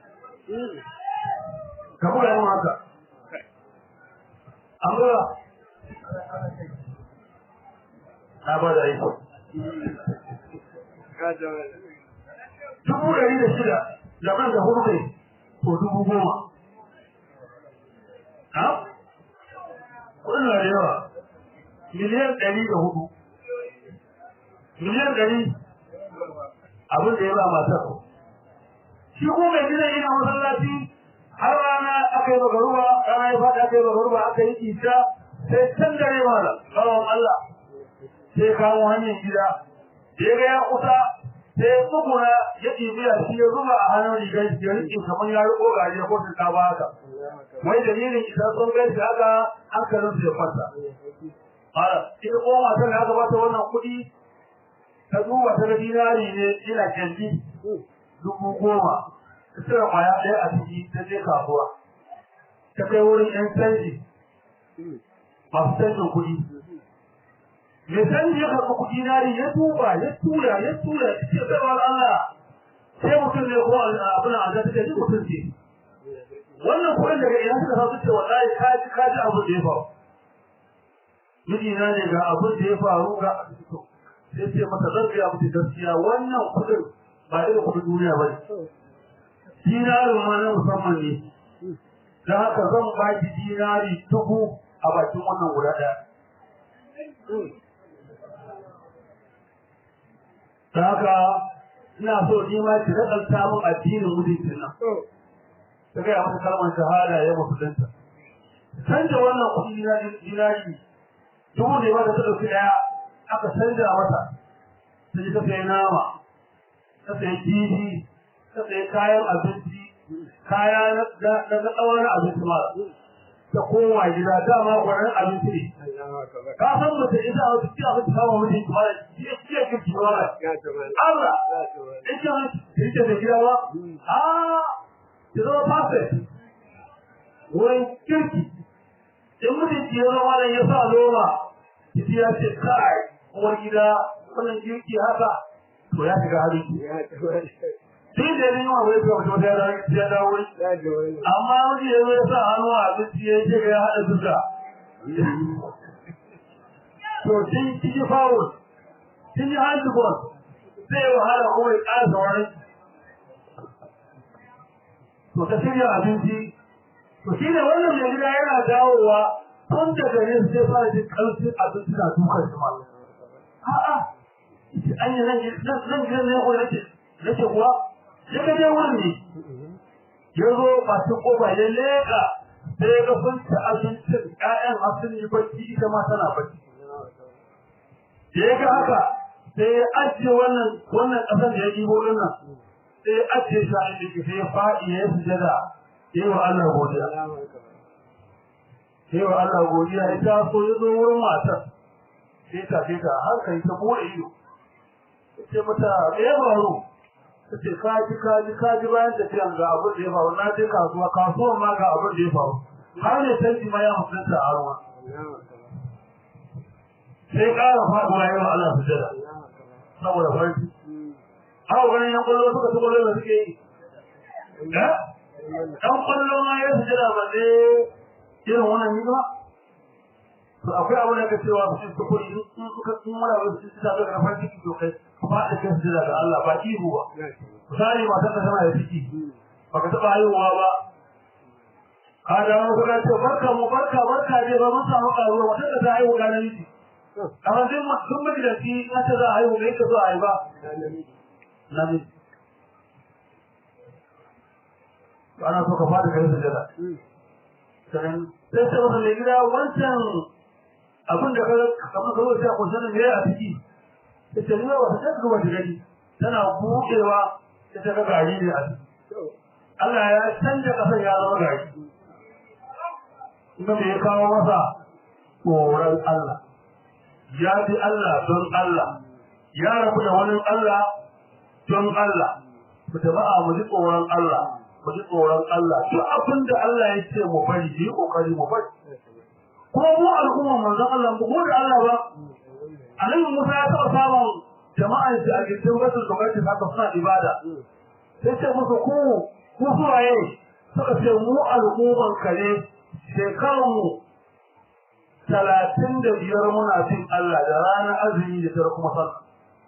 ka buga yin haka an buga na ba da aiki dubu ɗari da shida da man da hudu ne sau dubu goma ha kudin na da yawa miliyan ɗari da hudu miliyan ɗari abin da ya ba matar shi ko mai gidan yana masallaci har rana aka yi bagaruwa rana ya faɗi aka yi bagaruwa aka yi isa sai can dare mana tsawon Allah sai kawo hanyar gida da ya ga ya kusa sai ya tsuguna ya ɗibiya shi ya zuba a hannun rigar shi ya riƙe kamar ya riƙo gari ya kwanta ta ba haka wai dalilin isa sun gai shi haka hankalin su ya kwanta Ara, ita kuma matar da aka bata wannan kuɗi ta duba ta ga dinari ne ina kyanji dubu goma ta cire kwaya ɗaya a ciki ta je kasuwa ta kai wurin ƴan canji masu canjin kuɗi mai canji ya karɓi kuɗi nari ya tuba ya tura ya tura ya ce sai wa Allah sai mutum ne ko abin da ta ce mutum ce wannan kuɗin daga ina suka sa su ce wallahi ka ji ka ji abin da ya faru mijina ne ga abin da ya faru ga sai ce mata zan gaya mutu gaskiya wannan kuɗin ba irin kuɗin duniya ba ne dinarin ma na musamman ne da haka zan ba ki dinari dubu a bakin wannan guda ɗaya da haka ina so ni ma ki rakalta min addinin mutuncin nan ta gaya mata kalmar shahada ya musulunta canja wannan kuɗi dinari dubu ne ba da ta ɗauki ɗaya aka canja mata ta ji ta sayi nama ta sayi kifi ta sayi kayan abinci kaya na na tsawon abinci ma ta koma gida dama gwanin abinci ne ka san mace ita a wata cikin abinci kama mutum kuma da shi ya ke ciwa ba Allah ita ita da gida ba a ki zama perfect wurin kirki in mutum ki zama da ya sa loma ki ya ce kai uwar gida wannan kirki haka to ya shiga hali sai da yin wa wai kuma ta da ya dawo amma wani ya zo ya sa hannu a abinci ya ce ya hada duka to kin kiji fawo kin yi hannu bon sai wahala kuma ya ƙara sauran to ta shirya abinci to shi ne wannan mai gida yana dawowa tun da gare su sai fara jin ƙarfin abinci na dukkan shi ma a'a an yi nan gidan ne ko nake nake kuwa sai ka je wurin ne ya zo masu kofa ya leƙa sai ya ga sun ci abincin ƴaƴan asin yi bacci ita ma tana bacci da ya ga haka sai ya ajiye wannan wannan ƙasar da ya ɗibo ɗin nan sai ya ajiye shi a inda ke sai ya faɗi ya yi sujada ya yi wa Allah godiya ya yi wa Allah godiya ya taso ya zo wurin matar sai ta sai ta hankali ta buɗe ido ce mata me ya faru ta ce kaji kaji kaji bayan tafiyan ga abin da ya faru na je kasuwa kasuwan ma ga abin da ya faru har ne canji ma ya mutunta a ruwa sai ƙara faɗuwa yawa Allah su jira saboda farki haka ganin yan kwallo suka ci kwallo da suke yi ɗan kwallo ma ya su jira ba ne irin wannan yi ba to akwai abin da ka cewa su ci kuɗi in suka sun mara wasu ci ta ga farki to kai faɗi kan su daga Allah ba ihu ba misali matar da tana da ciki baka taɓa haihuwa ba ka dawo ka ce barka mu barka barka dai ba mun samu karuwa matar da ta haihu ga namiji amma sai sun miji da shi na ta za a haihu mai ka zo a haifa namiji ana so ka faɗi kai su jada sannan sai sai masa mai gida wancan abin da kamar ka zo sai a kusa da me a ciki ita ne ba ta ga wata gani tana buɗewa ita ga gari ne a Allah ya canja kasar ya zama gari kuma me ya kawo masa tsoron Allah ya bi Allah don Allah ya rabu da wani Allah don Allah mu jama'a mu ji tsoron Allah mu ji tsoron Allah duk abin da Allah ya ce mu bari yi kokari mu bari ko mu al'umma manzon Allah mu da Allah ba annabi Musa ya taɓa samun jama'ar shi a gindin wasu gwamnati haka suna ibada sai ce musu ku ku suwaye suka ce mu al'umman kare shekaru talatin da biyar muna cin Allah da ranar azumi da tara kuma sallah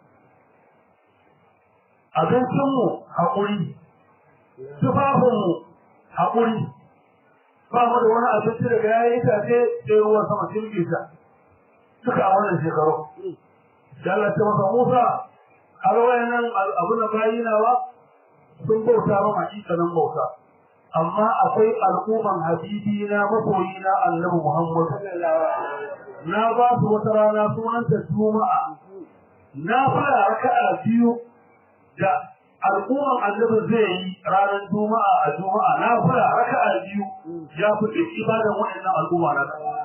abincinmu haƙuri tufafinmu haƙuri ba mu da wani abinci daga yayi itace sai ruwan sama sun ta duka a wannan shekaru da Allah ta masa Musa har wayannan abu na bayinawa sun bauta ma hakikanin bauta amma akwai al'umman habibi na masoyi na Annabi Muhammad na ba su wata rana sunanta Juma'a na fara raka'a biyu da al'umman Annabi zai yi ranar Juma'a a Juma'a na fara raka'a biyu ya fi ibadan wayannan al'umma na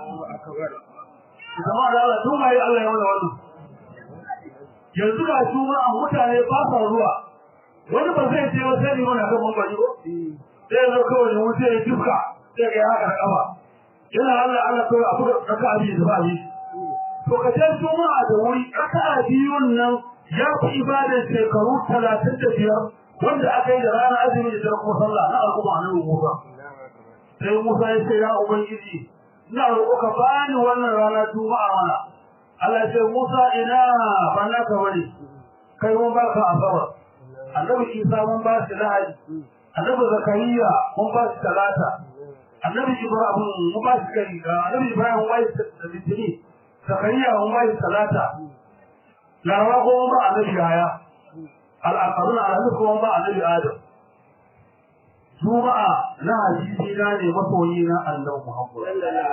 zama da Allah tun mai Allah ya wani wannan yanzu ga juma'a mutane ba sa zuwa wani ba zai ce wata ne mana kan mambari ko sai ya zo kawai ne wuce ya duka sai ga ya haka da kafa yana Allah Allah kawai abu da raka abi da ba yi to ka je juma'a da wuri raka biyun nan ya fi ibadar shekaru talatin da biyar wanda aka yi da ranar azumi da kuma sallah na al'umma na Musa sai Musa ya ce ya ubangiji ina roƙo ka bani wannan rana juma'a mana Allah ya ce Musa ina ba na ka bari kai mun ba ka asabar annabi Isa mun ba shi lahadi annabi Zakariya mun ba shi talata annabi Ibrahim mun ba shi kai annabi Ibrahim mun ba shi litini Zakariya mun ba shi talata larawa ko mun ba annabi Yahaya al-aqaruna annabi ko mun ba annabi Adam Juma'a na hadisi na ne masoyi na Allah Muhammad.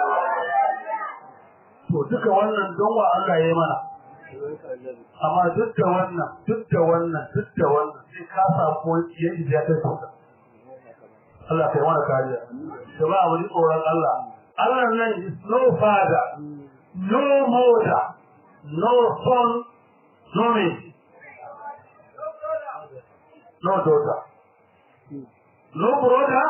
To duka wannan don wa Allah ya mana. Amma duk da wannan, duk da wannan, duk da wannan sai ka samu wani ya ija ta sauka. Allah kai mana kariya. Da ba wani tsoron Allah. Allah nan is no father no mother no son no me no daughter no brother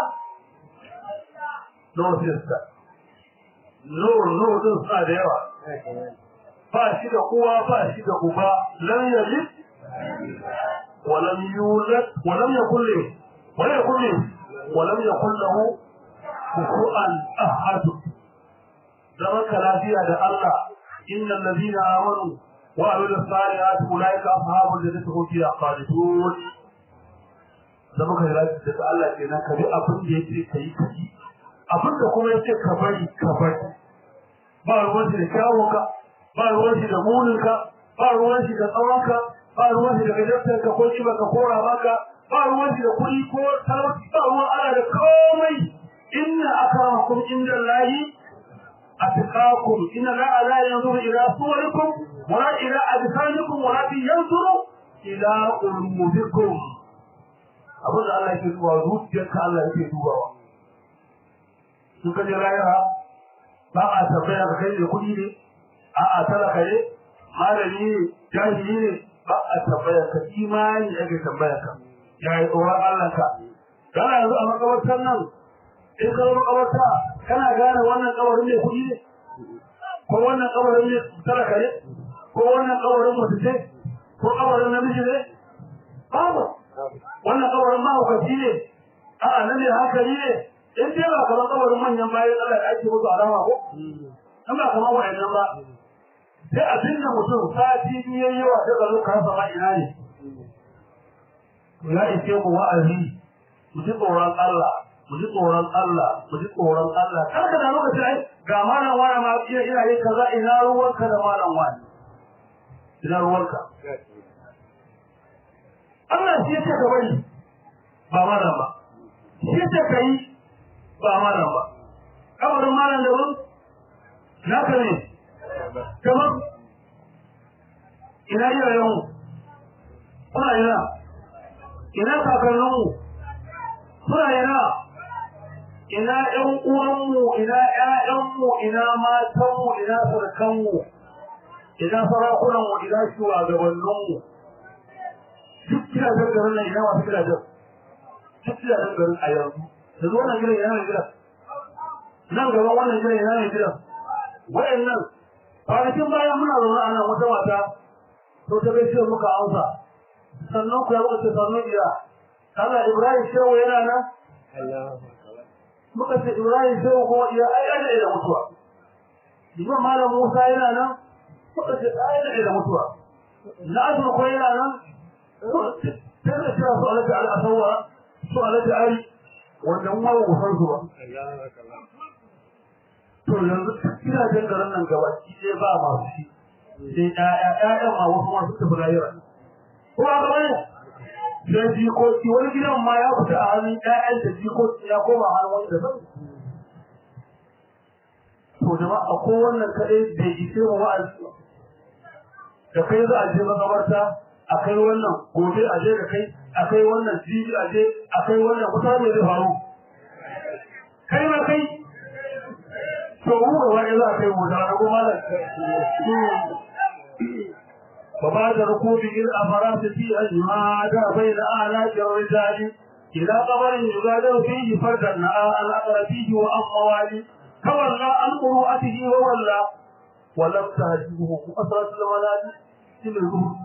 no sister no no din suna da yawa ba shi da uwa ba shi da uba lam yalid wa lam yulad wa lam yakul lahu wa lam yakul lahu wa lam yakul lahu kufuwan ahad zaman ka lafiya da Allah innal ladina amanu wa amilus salihati ulaika ashabul jannati hum fiha khalidun zama ka lafiya da Allah kenan ka bi abin da yake kai kai abin da kuma yake ka bari ka bari ba ruwan shi da kyawunka ba ruwan shi da muninka ba ruwan shi da tsawonka ba ruwan shi da gajartarka ko shi baka kora maka ba ruwan shi da kuɗi ko talauci ba ruwan ana da komai inna akramakum inda Allahi atqakum inna la la yanzuru ila suwarikum wa la ila ajsamikum wa la yanzuru ila qulubikum abin da Allah yake dubawa zuciyarka Allah yake dubawa sun kaje rayuwa ba a tambaya ka kai da kuɗi ne a'a talaka ne malami ne jahili ne ba a tambaya ka imani ake tambaya ka ya yi tsoron Allah ka kana yanzu a makabartar nan in ka zo makabarta kana gane wannan kabarin mai kuɗi ne ko wannan kabarin mai talaka ne ko wannan kabarin mutu ce ko kabarin namiji ne babu wannan kabarin mahaukaci ne a'a nan ne hankali ne in dai ba kamar kabarin manyan bayan Allah da ake musu alama ko in ba kamar wa'annan ba sai a binne mutum sati biyu yayi yawa sai ka zo ka rasa ma ina ne ya ishe mu wa'azi mu ji tsoron Allah mu ji tsoron Allah mu ji tsoron Allah kar ka da lokaci ai ga malam wani ma ina ina yin kaza ina ruwanka da malam wani ina ruwanka Allah shi yake ka bari ba malam ba shi yake ka yi ba malam ba kabarin malam da wani naka ne kamar ina iyayenmu kuna ina ina kakanninmu suna ina ina ƴan uwanmu ina ƴaƴanmu ina matanmu ina sarkanmu ina sarakunanmu ina shugabanninmu duk gidajen garin nan ina masu gidajen duk gidajen garin a yanzu da zuwa wannan gidan ina mai gidan nan gaban wannan gidan ina mai gidan wayannan kwanakin bayan muna zaune a nan wata mata to ta bai muka amsa sannan ku ya muka ce sannan iya Allah Ibrahim shehu yana nan muka ce Ibrahim shehu kuma iya ai ai da mutuwa Imam Malam Musa yana nan muka ce ai da mutuwa na azur ko yana nan sai da kira su alaji al-asawa su alaji ari wannan ma ba san su ba to yanzu gidajen garin nan gaba shi dai ba masu shi sai ƴaƴa ƴaƴan ma wasu ma suka fi rayuwa ko ba gaba ne sai jikoki wani gidan ma ya fita a hannun ƴaƴan da jikoki ya koma hannun wani da zan to jama'a ko wannan kaɗai bai ishe mu wa'azi da kai za a je makabarta a kai wannan gobe a je da kai a kai wannan jibi a je a kai wannan kusa ne zai faru kai ma kai to mu ga wani za a kai mu da na kuma da وبعد ركوب الأفراد في أجماد بين آلاف الرجال إلى قبر يغادر فيه فردا نأى الأقر فيه وأموال تولى عن قروءته وولى ولم تهجبه أسرة المنال في الزهد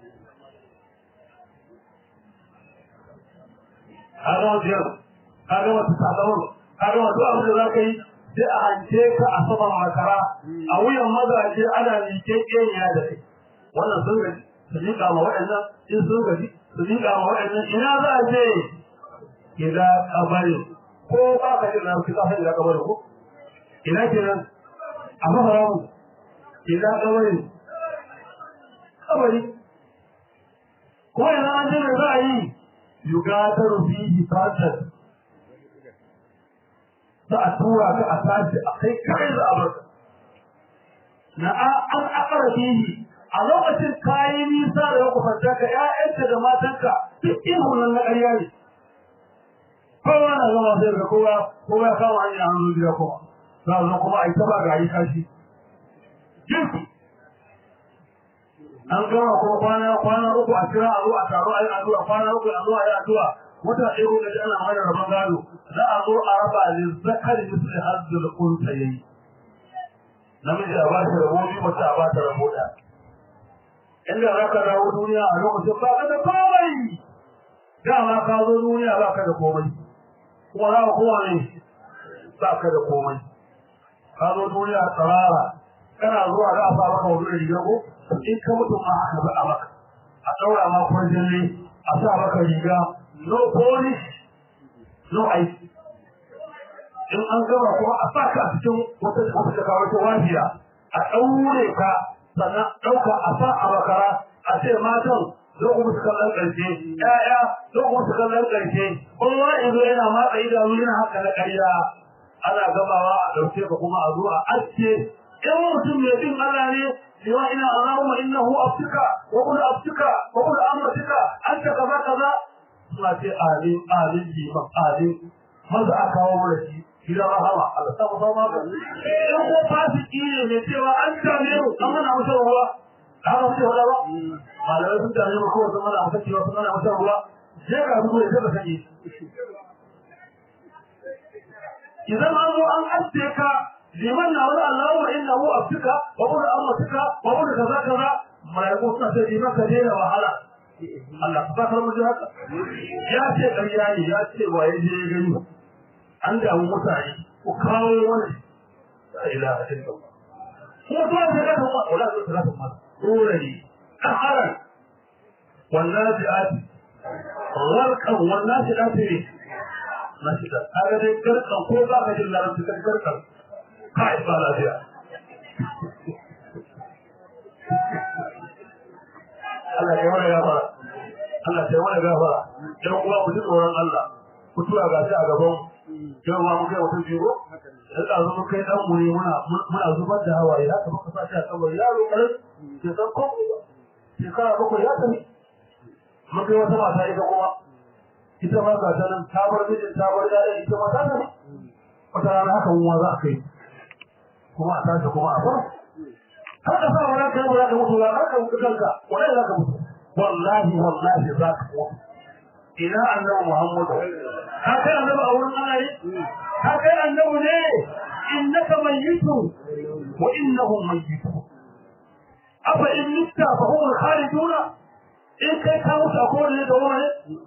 هذا وجهه هذا وتتعلمون هذا وتؤمن ذلك sai a hance ka a saman makara a wuyan mazaje ana liƙe ƙenya da kai wannan sun gaji su liƙa ma waɗannan in sun gaji su liƙa ma waɗannan ina za a je ila kabari ko ba ka jin na fi kasa ila kabari ko ina kenan a maharamu ila kabari kabari ko ina an je mai za a yi yugatar fihi fatar za a tura ka a tashi a kai kai za a barka na an akara fihi a lokacin kayi nisa da yau kwanta ka ƴaƴanka da matanka duk ihun nan na ƙarya ne kowa na zama sai ga kowa kowa ya kama hanyar hannu gida kuma za a zo kuma a yi taba gari kashi jinsi an gama kuma kwana kwana uku a kira a zo a taro a yi addu'a kwana uku a zo a yi addu'a wata ɗaya ko gaji ana mana rabon gado za a zo a raba ne zakari misali hazzul kunsa yayi namiji a ba shi rabo biyu mace a ba ta rabo ɗaya inda za ka dawo duniya a lokacin ba ka da komai dama ka zo duniya ba ka da komai kuma za ka kowa ne ba ka da komai ka zo duniya tsarara kana zuwa za a sa maka wani da riga ko in ka mutu ma aka ba a maka a ɗaura ma kwarjalle a sa maka riga no polish no aiki in an gama kuma a sa ka a cikin wata wata daga wata wajiya a ɗaure ka sannan ɗauka a sa a makara a ce matan zo ku musu kallon ƙarshe ƴaƴa zo ku musu kallon ƙarshe kowa yanzu yana matsa idanu yana haka na ƙarya ana gamawa a ɗauke ka kuma a zo a aske in mutum mai bin Allah ne cewa ina Allahumma innahu abtuka wa qul abtuka wa qul amratuka anta kaza kaza suna ce amin amin liman amin maza a kawo mana shi gidan rahama Allah ta kusa ma in ko fasiki ne mai cewa an tame mu an mana masa ruwa haka muke faɗa ba malamai sun tame mu kawai sun mana masa cewa sun mana masa ruwa sai ka zuwa ya ka sake idan an zo an aske ka liman na wani Allahumma innahu abtuka wa qul amratuka wa qul kaza kaza malaiku suna ce liman ka daina wahala Allah ka fakar mu haka ya ce ƙarya ne ya ce wa ya je gani an damu mutane ku kawo wani la ilaha illallah kuma to sai ka kuma wala to sai ka kuma dole ne kaharan wallahi ati gharqan wallahi ati ne na shi da kaga dai garkan ko ba ka jin larabci kan garkan kai ba lafiya Allah ya wani gafara Allah ya wani gafara dan uwa ku ji tsoron Allah ku tura ga shi a gaban yau ma mun kai mutum biyu dan da mun kai dan mu ne muna muna zubar da hawaye haka muka sa shi a kabari yaro karin ke san ko shekara bakwai ya tafi mun kai wata mata ita kuma ita ma ga ta nan ta bar mijin ta bar yaran ita ma ta tafi wata rana haka mun ma za a kai kuma a tashi kuma a bar har ka sa wani kai ba za ka mutu ba har ka mutu kanka wallahi za ka mutu wallahi wallahi za ka mutu ina annabi muhammadu ka kai annabi a wurin Allah ne ka kai annabi ne innaka mayyitu wa innahum mayyitu afa in mitta fa hum khaliduna in kai ka mutu a kowane da wani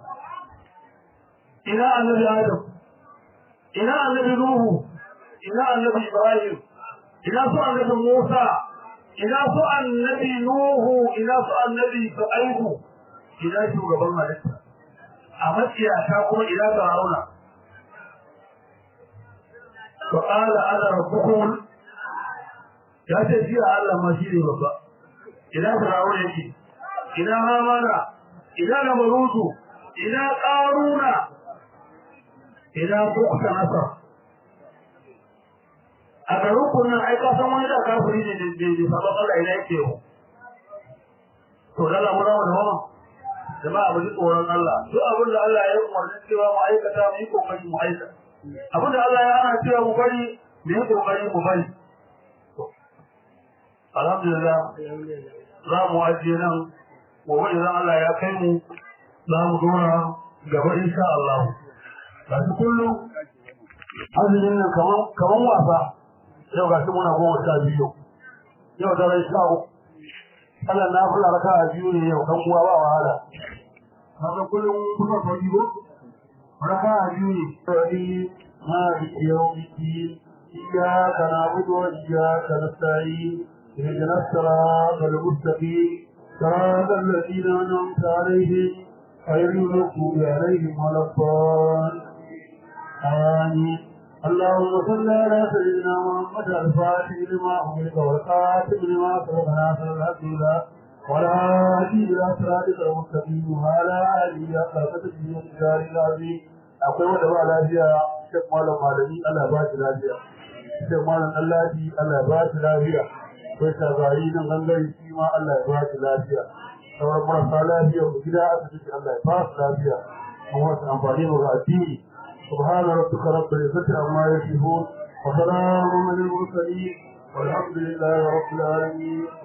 ina annabi adam ina annabi nuhu ina annabi ibrahim ina su annabi musa ina su annabi nuhu ina su annabi shu'aibu ina shugaban halitta a matsiyata kuma ina fir'auna fa qala ana rabbukum ya ce shi Allah ma shi ne babba ina fir'auna yake ina hamana ina namarutu ina qaruna ina bukta nasar a garin kunnan ai ka san wani da kafiri ne da da sabon Allah ina yake yau to dala mu rawa da wannan jama'a mu ji tsoron Allah duk abin da Allah ya umarni cewa mu aikata mu yi kokari mu aikata abin da Allah ya hana cewa mu bari mu yi kokari mu bari alhamdulillah za mu ajiye nan gobe idan Allah ya kai mu za mu dora gaba insha Allah ba su kullum azumin nan kaman kaman wasa yau ga shi muna goma sha biyu yau daren sha uku Allah na fula raka a biyu ne yau kan uwa ba wahala kaga kullum kuka fadi ko raka a biyu ne fadi ma bi yau bi iyyaka na'budu wa iyyaka nasta'in اهدنا الصراط المستقيم صراط الذين انعمت عليهم غير المغضوب عليهم ولا الضالين آمين اللهم صل على سيدنا محمد الفاتح لما أمرك والقاتم لما سبق ناصر الحق ولا هادي إلى صراطك المستقيم وعلى آله حق تدبير الدار العظيم akwai wanda ba lafiya shek malam malami Allah ba shi lafiya shek malam Allah Allah ba shi lafiya akwai shagari nan gangare shi ma Allah ya ba shi lafiya sauran marasa lafiya ku gida asibiti Allah ya ba su lafiya kuma su amfani mu ga addini سبحان ربك رب العزة عما يصفون وسلام على المرسلين والحمد لله رب العالمين